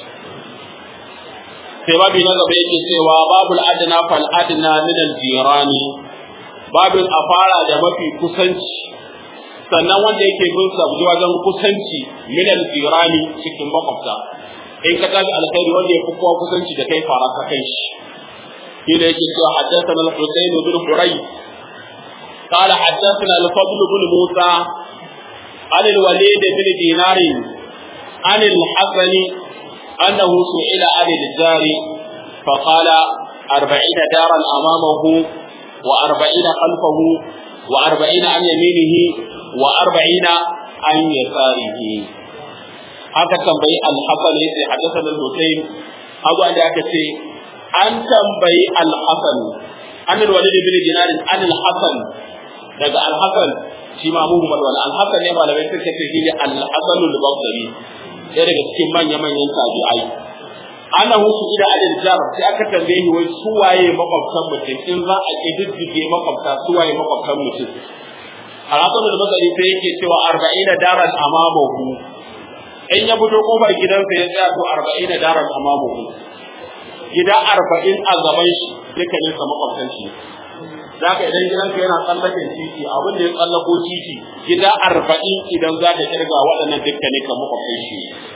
sai babu na gaba yake cewa babul adna fal adna min al jirani babin a fara da mafi kusanci sannan wanda yake bin sa wajen kusanci min al jirani cikin makwabta in ka tafi alkhairi wanda yafi kowa kusanci da kai fara ka kai shi shi da yake cewa haddathana al husayn bin huray قال حدثنا الفضل بن موسى عن الوليد بن دينار عن الحسن أنه سئل عن الجار فقال أربعين دارا أمامه وأربعين خلفه وأربعين عن يمينه وأربعين عن يساره haka tambayi al-hasan ne sai hadathana al-husayn abu da aka ce an tambayi al-hasan an al-walid bin dinar an al-hasan daga al-hasan shi ma muhammad wal al-hasan ne malamai suka ce shi ne al-hasan al-basri ɗaya daga cikin manya-manyan tabi'ai ana husu ida adil jar sai aka tambaye shi wai su waye makwabtan mutum in za a kididdige makwabta su waye makwabtan mutum Alhassan da Basari sai yake cewa arba'ina daran amamahu in ya fito kofar gidansa ya tsaya to arba'ina daran amamahu gida arba'in a gaban shi dukkanin sa makwabtan shi zaka idan gidanka yana tsallaken titi abin da ya tsallako titi gida arba'in idan za ka kirga waɗannan dukkanin ka makwabtan shi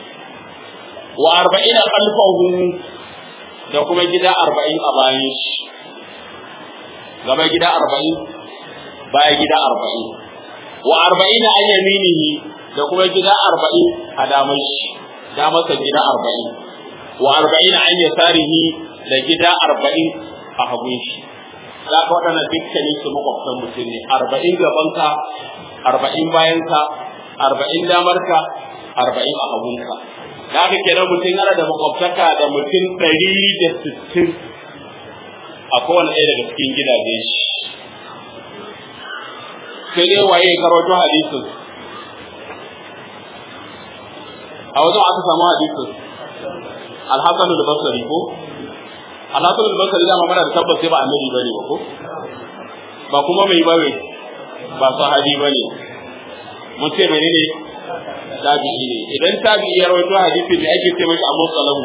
wa arba'ina khalfahu da kuma gida arba'in a bayan shi gaba gida arba'in baya gida arba'in wa arba'ina an yaminihi da kuma gida arba'in a damar shi damarsa gida arba'in wa arba'ina an yasarihi da gida arba'in a hagun shi za ka waɗanda dukkanin su makwabtan mutum ne arba'in gabanka arba'in bayanka arba'in damarka arba'in a hagunka da haka kenan mutum yana da makwabtaka da mutum ɗari da sittin a kowane ɗaya daga cikin gidaje shi sai dai waye karoto hadisin a wajen aka samu hadisin alhassanu da basari ko alhassanu da basari dama mana da tabbas sai ba annabi bane ba ko ba kuma mai bawe ba sahabi bane mun ce menene tabi'i ne idan tabi'i ya rawaito hadisi da ake ce masa abu salamu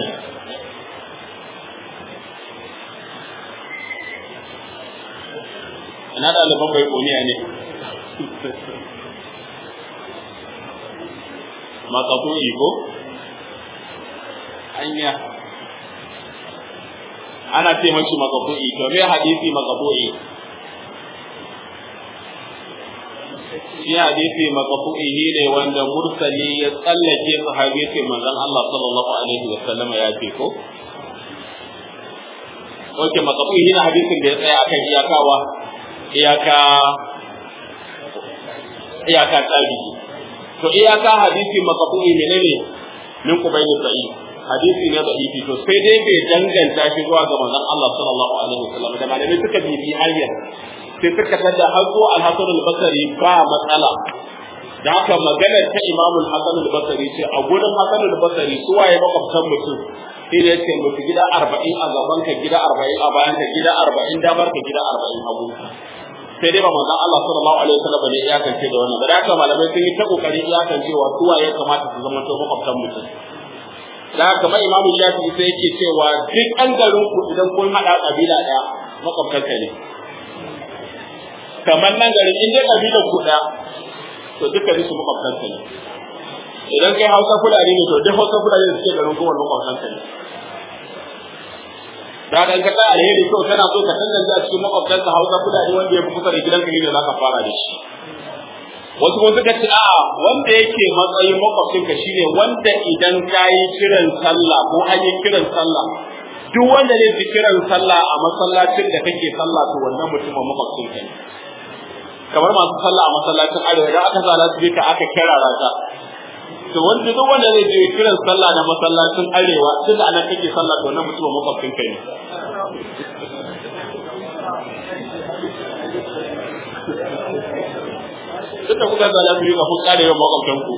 ina ɗaliban bai koniya ne makafu'i ko anya ana ce mashi makafu'i to me hadisi makafu'i shi hadisi makafu'i ne wanda mursali ya tsallake sahabi ce manzon Allah sallallahu alaihi wa sallama ya ce ko Oke makafu'i ne hadisin da ya tsaya akan iyakawa iyaka iyaka tabi'i to iyaka hadisi maqbu'i menene min kubayni sa'i hadisi ne da ifi to sai dai bai danganta shi zuwa ga manzon Allah sallallahu alaihi wasallam da malamai suka bibi hanyar sai suka tada har zuwa al-Hasan al-Basri ba matsala da haka maganar ta Imam Hassan al-Basri ce a gurin Hassan al-Basri su waye makwabtan mutum sai da yake mutu gida 40 a gaban ka gida 40 a bayan ka gida 40 damar ka gida 40 hagu sai dai ba manzon Allah sallallahu alaihi wasallam ne ya kance da wannan da haka malamai sun yi ta kokari ya kance wa su waye kamata su zama to makwabtan mutum da haka mai Imam Shafi'i sai yake cewa duk an garin ku idan kun hada kabila daya makwabtan ka ne kamar nan garin in dai kabilar ku daya to dukkan su makwabtan ka ne idan kai Hausa Fulani ne to duk Hausa Fulani da suke garin kowanne makwabtan ka ne da dan ka ta alheri to kana so ka tantance a cikin makwabtan ka Hausa Fulani wanda ya fi kusa da gidanka ne da zaka fara da shi wasu kuma suka ce a'a wanda yake matsayin makwabcin ka shine wanda idan kayi kiran sallah ko an yi kiran sallah duk wanda zai fi kiran sallah a masallacin da kake sallah to wannan mutumin makwabcin ka ne kamar masu sallah a masallacin arewa idan aka sa lasu ka aka kira rata to wanda duk wanda zai je kiran sallah na masallacin arewa tun da anan kake sallah to wannan mutumin makwabcin ka ne duk da kuka zala su yi ga kun kare yawan makwabtan ku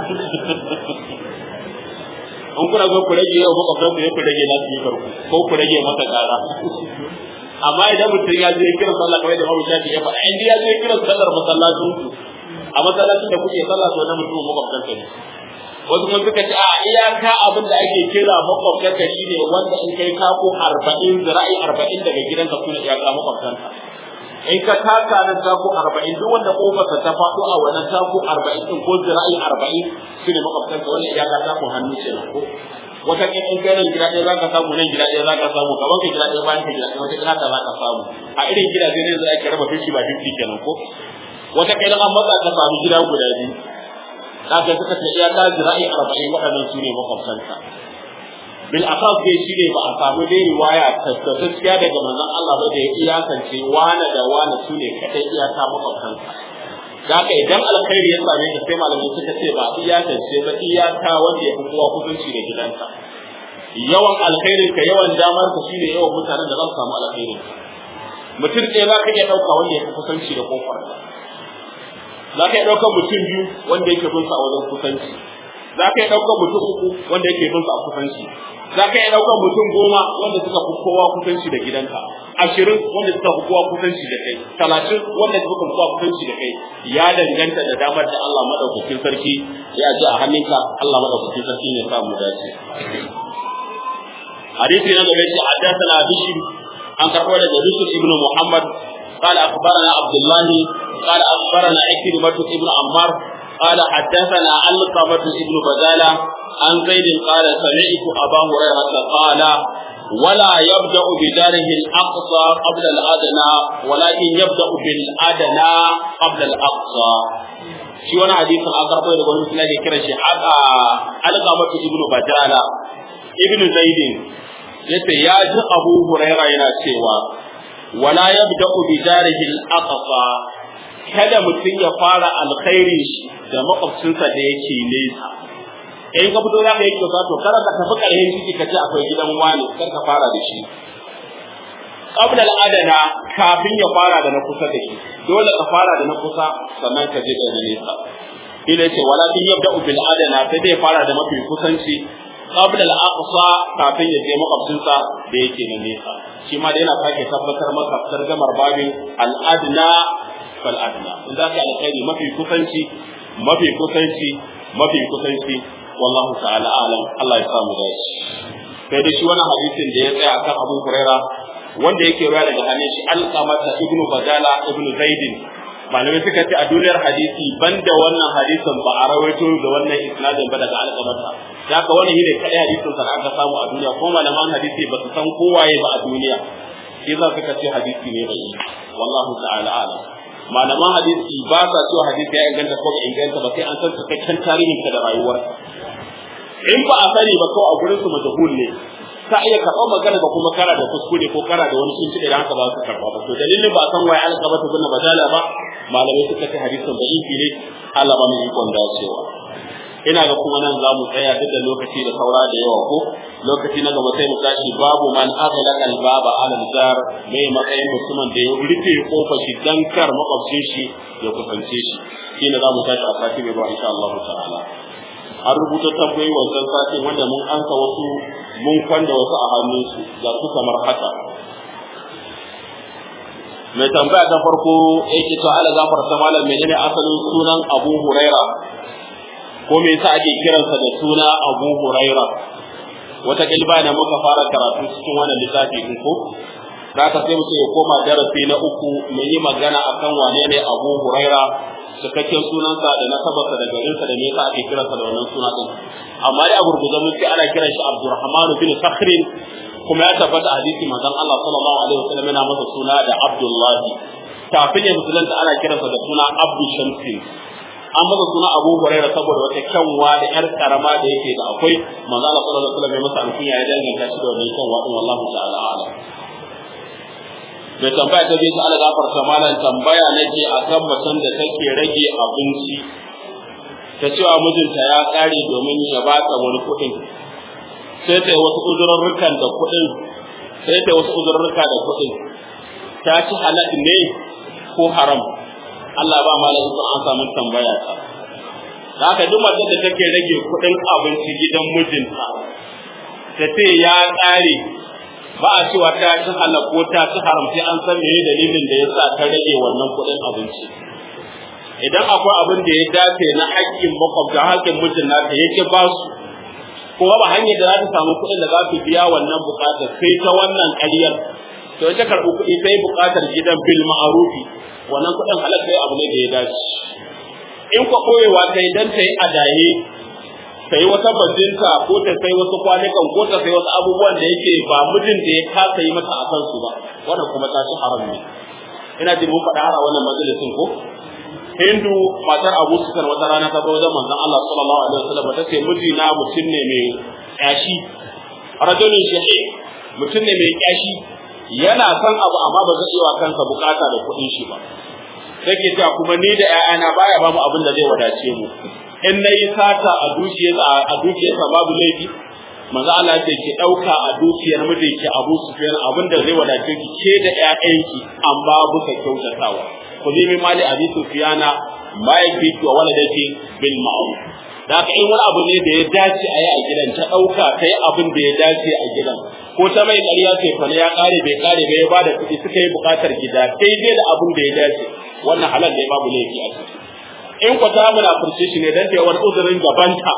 in kuna zo ku rage yawan makwabtan ku ya ku rage nasu yi karku ko ku rage masa kara amma idan mutum ya je kiran sallah kamar da Imam Shafi ya faɗa in ya je kiran sallar masallacin ku a masallacin da kuke sallah to na mutum makwabtan ka ne wasu kuma suka ce a iyaka abin da ake kira makwabtan ka shine wanda in kai kako arba'in zira'i arba'in daga gidanka suna iyaka makwabtan ka in ka taka nan tako arba'in duk wanda kofarsa ta faɗo a wannan tako arba'in din ko zira'i arba'in shine makwabtan ka wanda iyaka tako hannu ce ko wata kin in kai nan gida ɗaya zaka samu nan gida ɗaya zaka samu gaban ka gida ɗaya bayan ka gida ɗaya wata kin haka zaka samu a irin gidaje ne za ka raba fishi ba fishi kenan ko wata kin an matsa ka samu gida guda biyu zaka suka ce iya ka zira'i arba'in waɗannan su ne makwabtanka bil asas dai shi ne ba a samu dai riwaya tabbatacciya daga manzon Allah ba da ya iyakance wane da wane su ne kadai iyaka makwabtanka da haka idan alkhairi ya same ka sai malamai suka ce ba iyakance ba iyaka wanda ya fi kowa kusanci da gidanka yawan alkhairin ka yawan damar ka shine yawan mutanen da za su samu alkhairin ka mutum ɗaya za ka iya ɗauka wanda ya fi kusanci da kofar ka za ka iya ɗauka mutum biyu wanda yake bin sa a wajen kusanci za ka iya ɗauka mutum uku wanda yake bin sa a kusanci za ka iya ɗaukar mutum goma wanda suka fi kowa kusanci da gidanka ashirin wanda suka fi kowa kusanci da kai talatin wanda suka fi kowa kusanci da kai ya danganta da damar da Allah madaukakin sarki ya ji a hannunka Allah madaukakin sarki ne sa mu dace hadisi na gaba shi haddathana bishir an karɓo daga Yusuf ibn Muhammad قال أخبرنا عبد الله قال أخبرنا عكرمة ابن عمار قال حدثنا علقمة ابن بدالة عن زيد قال سمعت أبا هريرة قال ولا يبدأ بداره الأقصى قبل الأدنى ولكن يبدأ بالأدنى قبل الأقصى shi wani hadisin an karɓo daga wani mutum kira shi haka alƙamatu ibnu badala ibnu zaidin yace ya ji abu huraira yana cewa wala yabda'u bi darihi al-aqsa kada mutum ya fara alkhairi da makwabcinsa da yake nesa in ka fito za ka yi kyauta to kada ka tafi ƙarfin ciki ka ce akwai gidan wani kar ka fara da shi qabla al-adana kafin ya fara da na kusa da shi dole ka fara da na kusa sannan ka je da na nesa ina ce walakin yabda'u bil adana sai dai fara da mafi kusanci qabla al-aqsa kafin ya je makwabcinsa da yake na nesa shi ma dai yana sake tabbatar maka targamar babin al-adna fal adna in za ka alkhairi mafi kusanci mafi kusanci mafi kusanci wallahu ta'ala alam Allah ya samu da shi sai da shi wani hadisin da ya tsaya akan Abu Huraira wanda yake ruwa daga hannun shi Alqamata ibnu Badala ibnu Zaidin malamai suka ce a duniyar hadisi banda wannan hadisin ba a rawaito da wannan isnadin ba daga Alqamata da haka wannan shine kadai hadisin sa aka samu a duniya ko malaman hadisi ba su san kowaye ba a duniya shi za suka ce hadisi ne bai wallahu ta'ala alam malaman hadisi ba sa cewa hadisi ya inganta ko bai inganta ba sai an san cikakken tarihin ka da rayuwarka in ba a sani ba kawai a gurin su majhul ne ka iya karɓar magana ba kuma kara da kuskure ko kara da wani sunci da haka ba su karɓa ba to dalilin ba san waye alƙaba ta bin badala ba malamai suka ce hadisin da ifi ne Allah ba mai ikon dacewa ina ga kuma nan za mu tsaya duk da lokaci da saura da yawa ko lokaci na gaba sai mu tashi babu man aghlaqa al-baba ala al-jar mai matsayin mutumin da ya rufe kofar shi dan kar makwabcin shi ya kusance shi shine za mu tashi a sati mai ba insha Allah ta'ala an rubuta tambayoyi wancan sati wanda mun ansa wasu mun kwanda wasu a hannunsu ga su kamar haka mai tambaya ta farko yake to ala gafarta malam menene asalin sunan Abu Huraira ko me yasa ake kiransa da suna Abu Huraira wata kilba da muka fara karatu cikin wannan littafi din ko haka sai mutum ya koma darasi na uku mu yi magana akan wane ne Abu Huraira cikakken sunansa da nasabarsa da garinsa da me yasa ake kiransa da wannan suna din amma dai a gurgurza mun ce ana kiran shi Abdurrahman bin Sakhrin kuma ya tabbata hadisi manzon Allah sallallahu alaihi wasallam yana masa suna da Abdullahi kafin ya musulunta ana kiransa da suna Abdu Shamsin an masa suna Abu Huraira saboda wata kyanwa da yar karama da yake da akwai manzo Allah sallallahu alaihi wasallam ya masa alkunya ya danganta shi da wannan kyanwa din wallahu ta'ala a'lam mai tambaya ta biyu Allah gafarta malam tambaya nake akan macen da take rage abinci ta cewa mijinta ya kare domin ya bata wani kuɗin sai ta yi wasu uzurrukan da kuɗin sai ta yi wasu uzurruka da kuɗin ta ci halal ne ko haram Allah ba malam sun an samu tambaya ta da haka duk mace da take rage kuɗin abinci gidan mijinta ta ce ya ƙare ba a cewa ta ci halal ko ta ci haram sai an san meye dalilin da yasa ta rage wannan kuɗin abinci idan akwai abin da ya dace na haƙƙin makwabta haƙƙin mijin nata yake ba su kuma ba hanyar da za ta samu kuɗin da za su biya wannan buƙatar sai ta wannan ƙaryar to ita karɓi kuɗi sai buƙatar gidan bil ma'arufi wannan kuɗin halal sai abu ne da ya dace in kwa koyewa ta idan ta yi adaye ta yi wata bajinta ko ta sai wasu kwanukan ko ta sai wasu abubuwan da yake ba mijin da ya kasa yi mata a kansu ba wannan kuma ta ci haram ne ina jin mun faɗa a wannan majalisin ko Hindu matar Abu Sufyan wata rana ta zo wajen manzon Allah sallallahu alaihi wasallam ta ce miji na mutum ne mai kyashi rajulun shahi mutum ne mai kyashi yana son abu amma ba zai iya wa kansa bukata da kuɗin shi ba take cewa kuma ni da ƴaƴana baya ba mu abin da zai wadace mu in nayi sata a dukiyar a dukiyar babu laifi manzo Allah ya ce ki dauka a dukiyar mijinki Abu Sufyan abin da zai wadace ki ke da ƴaƴanki amma buka kyautatawa ku bi mali Abi Sufyana ma yakfi wa waladati bil ma'ruf da haka in wani abu ne da ya dace a yi a gidan ta ɗauka ta yi abin da ya dace a gidan ko ta mai ƙarya ce fa ya ƙare bai ƙare bai ba da kuɗi suka yi buƙatar gida daidai da abin da ya dace wannan halal da ya babu laifi a ciki in ku ta muna furce shi ne dan ta wani uzurin gabanta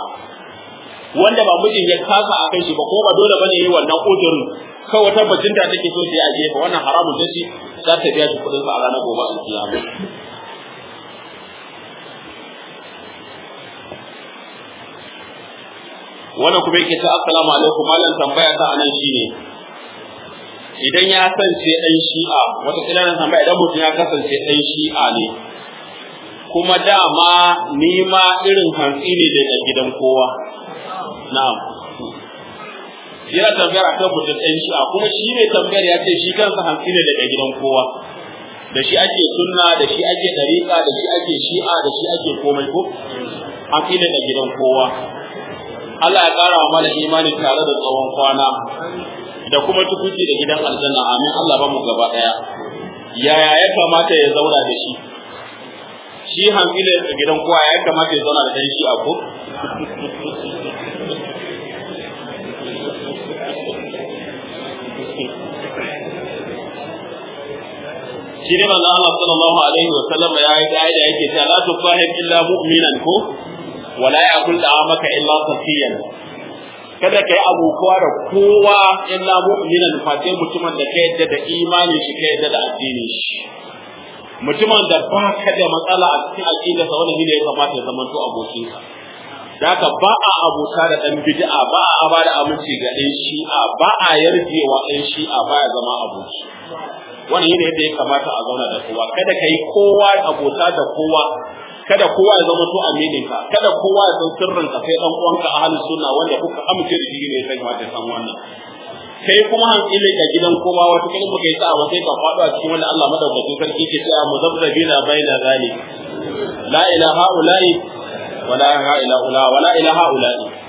wanda ba mijin ya kasa a kai shi ba ko ba dole bane yi wannan uzurin kawai wata bacin da take so ta yi a gefe wannan haramun da shi za ta biya shi kuɗin sa a ranar gobe a kiyama wannan kuma yake ta assalamu alaikum malam tambaya ta anan shine idan ya kasance dan shi'a wata kila nan tambaya idan mutum ya kasance dan shi'a ne kuma dama ni ma irin hantsi ne daga gidan kowa na'am yana tambayar akan mutum dan shi'a kuma shi ne tambayar ya ce shi kansa hantsi ne daga gidan kowa da shi ake sunna da shi ake dariƙa da shi ake shi'a da shi ake komai ko hantsi ne daga gidan kowa Allah ya ƙara wa mana imani tare da tsawon kwana da kuma tukuci da gidan aljanna amin Allah ba mu gaba ɗaya yaya ya kamata ya zauna da shi shi hankali da gidan kowa ya kamata ya zauna da ɗan shi a ko shi ne manzo Allah sallallahu alaihi wa sallam ya yi da yake cewa la tufahim illa mu'minan ko wala yakul da'amaka illa safiyan kada kai abubuwa da kowa illa mu'minan fate mutumin da ka yadda da imanin shi ka yadda da addinin shi mutumin da ba ka da matsala a cikin aqida sa wannan ne ya kamata ya zama to abokin ka da haka ba a abuta da dan bid'a ba a ba da aminci ga dan shi'a ba a yarjewa dan shi'a ba ya zama aboki wannan ne yadda ya kamata a zauna da kowa kada kai kowa abota da kowa kada kowa ya zama to aminin ka kada kowa ya san sirrin ka sai dan uwanka ahli sunna wanda kuka amince da shi ne sai kamata san wannan kai kuma hankali ga gidan kowa wata kai muka yi sa'a sai ka faɗo a cikin wanda Allah madaukakin sarki ke cewa muzabbina baina zalik la ilaha ula'i wala ilaha illa ula wala ilaha ula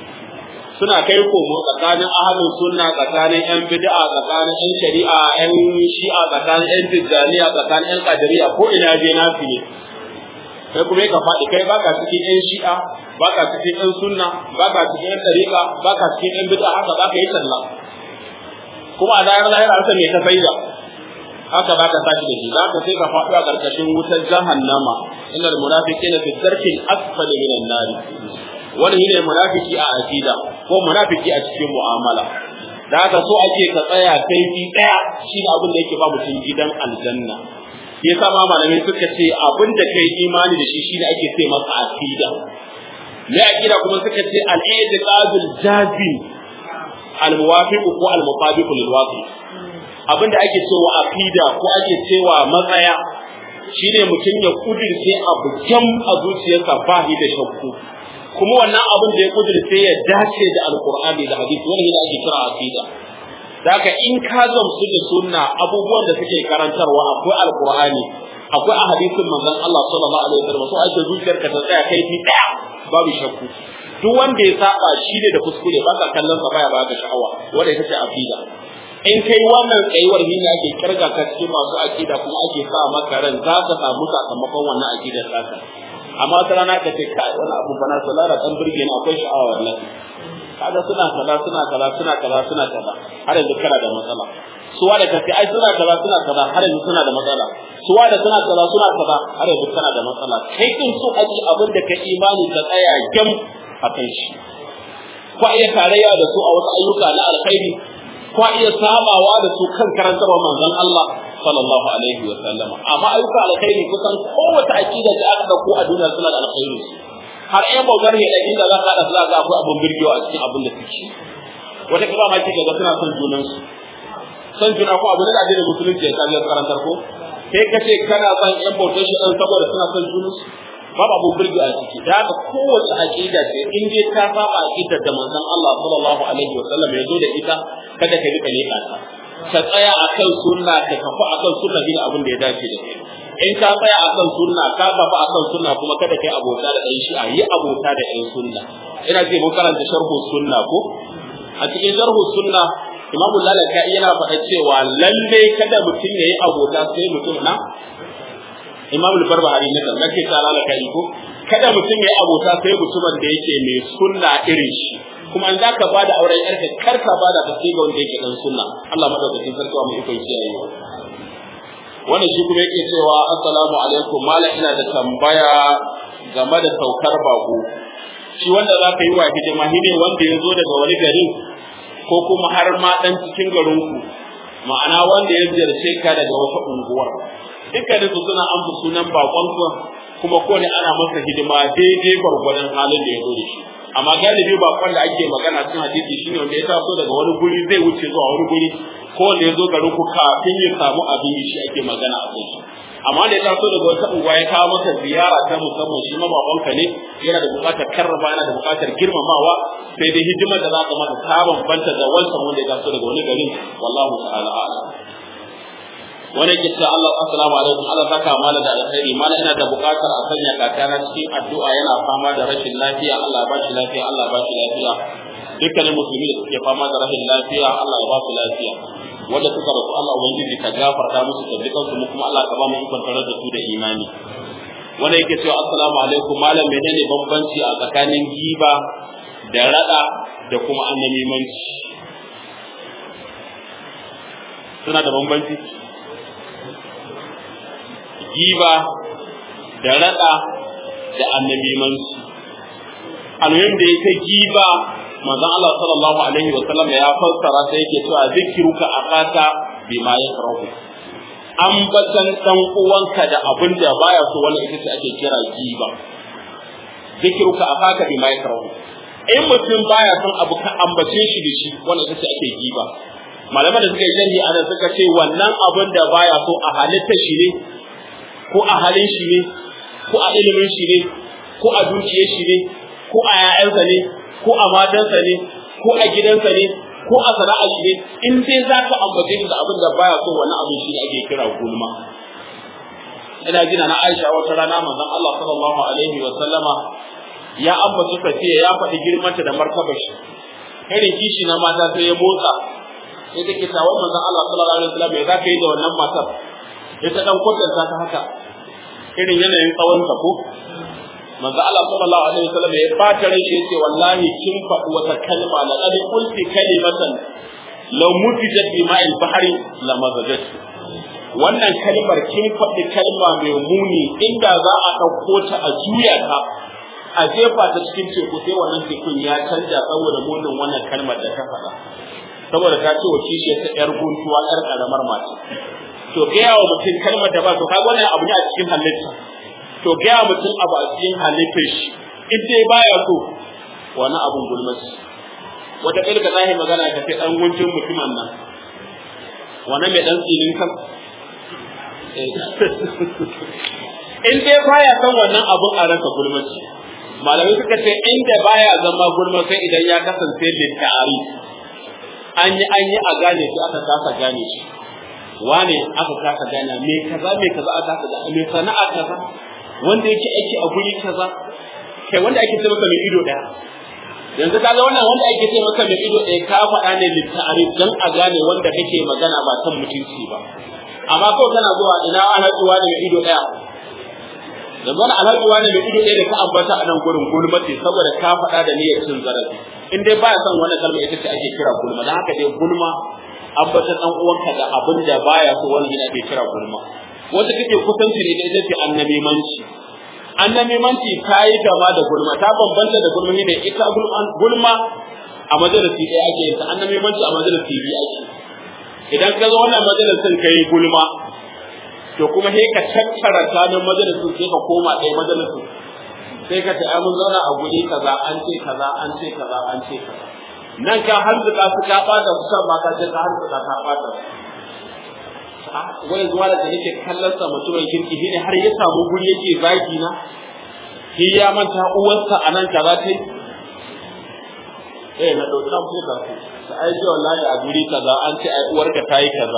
suna kai komo tsakanin ahlus sunna tsakanin yan bid'a tsakanin yan shari'a yan shi'a tsakanin yan tijjaniya tsakanin yan qadariyya ko ina je nafi ne kai kuma ka faɗi kai baka cikin yan shi'a baka cikin yan sunna baka cikin yan tariqa baka cikin yan bid'a haka baka yi talla kuma a dayar lahira an me ka faida haka baka tashi da shi zaka sai ka faɗo a karkashin wutar jahannama innal munafiqina fi dharkil asfali minan nar wani shine munafiki a aqida ko munafiki a cikin mu'amala da haka so ake ka tsaya kaifi daya shine abin da yake ba mutum gidan aljanna yasa ma malamai suka ce abin da kai imani da shi shine ake ce masa aqida me aqida kuma suka ce al-i'tiqadul jazim al-muwafiq ko al-mutabiq lil waqi abin da ake cewa aqida ko ake cewa matsaya shine mutum ya kudirce abu jam a zuciyarsa ba shi da shakku kuma wannan abin da ya kudirce ya dace da alqur'ani da hadisi wannan ne ake kira aqida Daka in ka gamsu da sunna abubuwan da suke karantarwa akwai alqur'ani akwai a hadisin manzon Allah sallallahu alaihi wasallam so ake zuciyarka ta tsaya kai fi daya babu shakku duk wanda ya saba shi ne da kuskure ba ka kallon sa baya baka sha'awa wanda ita ce aqida in kai wannan tsayuwar ne ake kirga ka cikin masu aqida kuma ake sa maka ran za ka samu sakamakon wannan aqidar taka amma wata rana ka ce kai wani abu bana salara dan burge ni akwai sha'awa wallahi kaga suna kaza suna kaza suna kaza suna kaza har yanzu kana da matsala suwa da kace ai suna kaza suna kaza har yanzu suna da matsala suwa da suna kaza suna kaza har yanzu kana da matsala kai kin so aji abin da ka imani ka tsaya gam akan shi ko iya tarayya da su a wasu ayyuka na alkhairi ko iya sabawa da su kan karantarwa manzon Allah sallallahu alaihi wa sallama amma ayyuka alkhairi kusan kowace aqida da aka dauko a duniya suna da alkhairi har ɗan bautar ne ɗan inda za ka haɗa su za ga akwai abin birgewa a cikin abin da suke wata kira ma kika ga suna son junansu son juna ko abin da addinin musulunci ya kaji karantar ko kai ka ce kana son ƴan bautar shi ɗan saboda suna son junansu babu abin birge a ciki da haka kowace aƙida ce in dai ta saba aƙidar da manzon Allah sallallahu alaihi wa sallam ya zo da ita kada ka rika leƙa ta ka tsaya akan sunna ka kafa akan sunna bin abin da ya dace da kai in ka tsaya akan sunna ka kafa akan sunna kuma kada kai abota da ɗan shi'a yi abota da ɗan sunna ina ce mun karanta sharhu sunna ko a cikin sharhu sunna imamu lalaka yana faɗa cewa lalle kada mutum ya yi abota sai mutum na imamu barbahari na kan nake ta lalaka ko kada mutum ya yi abota sai mutumin da yake mai sunna irin shi kuma an zaka ba da auren yarka kar ka ba da tafi ga wanda yake dan sunna Allah madaukakin sarki wa mu iko kiyaye wannan shi kuma yake cewa assalamu alaikum malam ina da tambaya game da saukar bako shi wanda za ka yi wa hidima shi ne wanda ya zo daga wani garin ko kuma har ma dan cikin garinku ma'ana wanda ya ziyarce ka daga wata unguwar dukkanin su suna amsa sunan bakon kuma ko ne ana masa hidima daidai gwargwadon halin da ya zo da shi amma galibi bakon da ake magana cikin hadisi shine wanda ya taso daga wani guri zai wuce zuwa wani guri ko wanda ya zo garin ku kafin ya samu abin shi ake magana a kai amma da ya taso daga wata unguwa ya kawo maka ziyara ta musamman shi ma babanka ne yana da buƙatar karrama yana da buƙatar girmamawa sai dai hidimar da za ka masa ta bambanta da wancan wanda ya taso daga wani garin wallahu ta'ala a'lam wani ke cewa Allah assalamu alaikum Allah saka mala da alkhairi mala ina da buƙatar a sanya kakana cikin addu'a yana fama da rashin lafiya Allah ya bashi lafiya Allah ya bashi lafiya dukkanin musulmi da suke fama da rashin lafiya Allah ya ba su lafiya wanda suka rasu Allah ubangiji ka gafarta musu da dukan su kuma Allah ka ba mu ikon tare da su da imani wanda yake cewa assalamu alaikum malam menene bambanci a tsakanin giba da rada da kuma annabimanci suna da bambanci giba da rada da annabimanci almuhim da yake giba manzon Allah sallallahu alaihi wa sallam ya fassara sai yake cewa zikruka akaka bima yakrahu ambatan dan uwanka da abin da baya so wannan ita ce ake kira giba zikruka akaka bima yakrahu in mutum baya son abu ka ambace shi da shi wannan ita ce ake giba malaman da suka yi jani ana suka ce wannan abin da baya so a halitta shi ne ko a halin shi ne ko a ilimin shi ne ko a dukiyar shi ne ko a 'ya'yansa ne ko a matansa ne ko a gidansa ne ko a sana'ar shi ne in dai za ka ambace shi da abin da baya so wani abin shi ake kira gulma ina gina na Aisha wata rana manzon Allah sallallahu alaihi wa sallama ya ambaci safiya ya faɗi girmanta da martabar shi irin kishi na mata sai ya motsa sai take ta wa manzon Allah sallallahu alaihi wasallam ya zaka yi da wannan matar ya ta dan kwatanta ta haka irin yanayin tsawon ta ko manzo Allah sallallahu alaihi wasallam ya bata rai shi yace wallahi kin faɗi wata kalma la qad qulti kalimatan law mutijat bi ma'il bahri la mazajat wannan kalmar kin faɗi kalma mai muni inda za a ɗauko ta a juya ta a jefa ta cikin teku sai wannan tekun ya canja saboda munin wannan kalmar da ta faɗa saboda ta ce wa kishiyar ta yar guntuwa yar karamar mace to gaya wa mutum kalmar da ba to kaga wannan abu ne a cikin halitta to gaya mutum abu a cikin halittar shi in dai baya so wani abun gulmaci wata ƙirga zahi magana ka fi ɗan guntun mutumin nan wani mai ɗan tsinin kan in dai baya san wannan abun a rasa gulmaci malamai suka ce inda baya zama gulma sai idan ya kasance littari an yi an yi a gane shi aka kasa gane shi wane aka kasa gane me kaza me kaza aka kasa gane me sana'a kaza wanda yake aiki a guri kaza kai wanda ake ce maka mai ido daya yanzu kaga wannan wanda ake ce maka mai ido daya ka faɗa ne littari dan a gane wanda kake magana ba kan mutunci ba amma kawai kana zuwa ina ana zuwa da mai ido daya yanzu wani alhaji wani mai ido ɗaya da ka ambata a nan gurin gulma ce saboda ka faɗa da niyyar cin zarafi in dai baya son wannan kalma ita ce ake kira gulma dan haka dai gulma ambata dan uwanka da abin da baya so wani ne ake kira gulma wata kake kusanci ne da ita ce annabimanci annabimanci ta yi gama da gulma ta bambanta da gulma ne ita gulma a majalisi ɗaya ake yin ta annabimanci a majalisi biyu ake idan ka zo wannan majalisin ka yi gulma to kuma sai ka tattara kanin majalisin sai ka koma ɗaya majalisin sai ka ta mun zauna a guri kaza an ce kaza an ce kaza an ce kaza nan ka harzuka su ka ɓata su kan ma ka ce ka harzuka ka ɓata wani zuwa da yake kallon sa mutumin kirki shine har ya samu guri yake zagi na shi ya manta uwarsa a nan kaza ta eh na ɗauki an fuka su ta aiki wallahi a guri kaza an ce ai uwarka ta yi kaza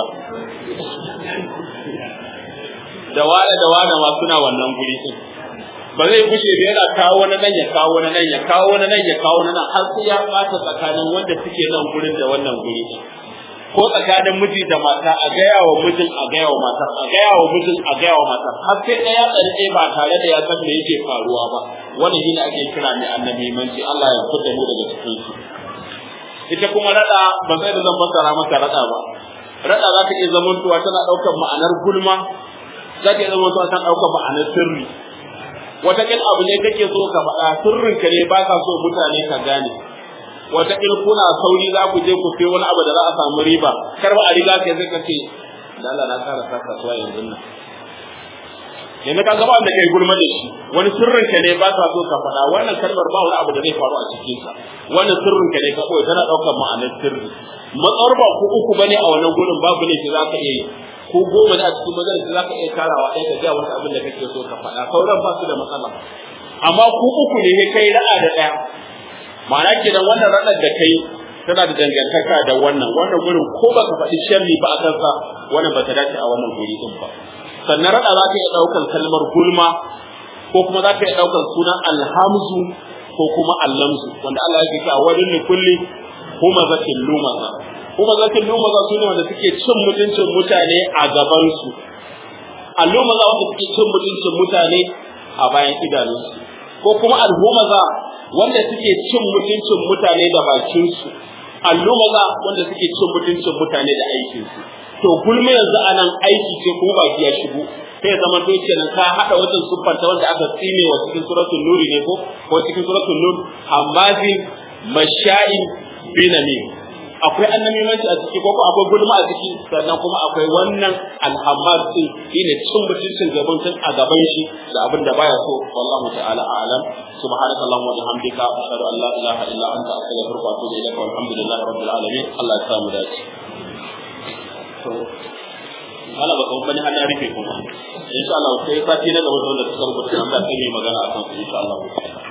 da wane da wane ma suna wannan guri din ba zai kushe da yana kawo wani nan ya kawo wani nan ya kawo wani nan ya kawo wani nan har sai ya ɓata tsakanin wanda suke nan gurin da wannan guri din ko tsakanin miji da mata a gaya wa mijin a gaya wa matar a gaya wa mijin a gaya wa matar har sai ɗaya tsarke ba tare da ya san me yake faruwa ba wannan shine ake kira mai annabi manci Allah ya fita mu daga cikin shi ita kuma rada ba sai da zan fassara maka rada ba rada za ta iya zamantowa tana ɗaukar ma'anar gulma za ta iya zamantowa tana ɗaukar ma'anar sirri wataƙil abu ne kake so ka faɗa sirrinka ne ba ka so mutane ka gane wataƙil kuna sauri za ku je ku sai wani abu da za a samu riba kar ba a riga kai zai ka ce da Allah na kara sa kasuwa yanzu nan yanzu ka gaba da kai gulma da shi wani sirrinka ne ba ka so ka faɗa wannan kalmar ba wani abu da zai faru a cikin sa wannan sirrinka ne ka koyi tana ɗaukar ma'anar sirri matsawar ba ku uku bane a wannan gurin babu ne ki za ka iya yi ko goma ne a cikin majalisa za ka iya tarawa ɗaya ka ga wani abin da kake so ka faɗa sauran ba su da matsala amma ku uku ne kai ra'a da ɗaya ma'ana kenan wannan ranar da kai tana da dangantaka da wannan wannan gurin ko baka faɗi sharri ba a kansa wannan ba ta dace a wannan guri din ba sannan rada za ka iya ɗaukar kalmar gulma ko kuma za ka iya ɗaukar sunan alhamzu ko kuma allamzu wanda Allah ya ce a wajen ne kulli kuma zakin lumaza kuma zakin lumaza su ne wanda suke cin mutuncin mutane a gabansu allumaza wanda suke cin mutuncin mutane a bayan idanunsu ko kuma alhumaza wanda suke cin mutuncin mutane da bakinsu allumaza wanda suke cin mutuncin mutane da aikinsu to gulma yanzu anan aiki ce kuma baki ya shigo sai ya zama doke nan ka hada wajen siffanta wanda aka tsine wa cikin suratul nuri ne ko ko cikin suratul nur hammazi masha'in binamim akwai annamimanci a ciki ko akwai gulma a ciki sannan kuma akwai wannan alhammar din shine cin mutuncin gaban tun a gaban shi da abin da baya so wallahu ta'ala a'lam subhanaka allahumma wa bihamdika ashhadu an la ilaha illa anta astaghfiruka wa atubu ilaika walhamdulillahi rabbil alamin Allah ya samu dace to wala ba kuma bani hana rufe kuma insha Allah sai sati na gaba da suka rubuta nan da kai magana akan su insha Allah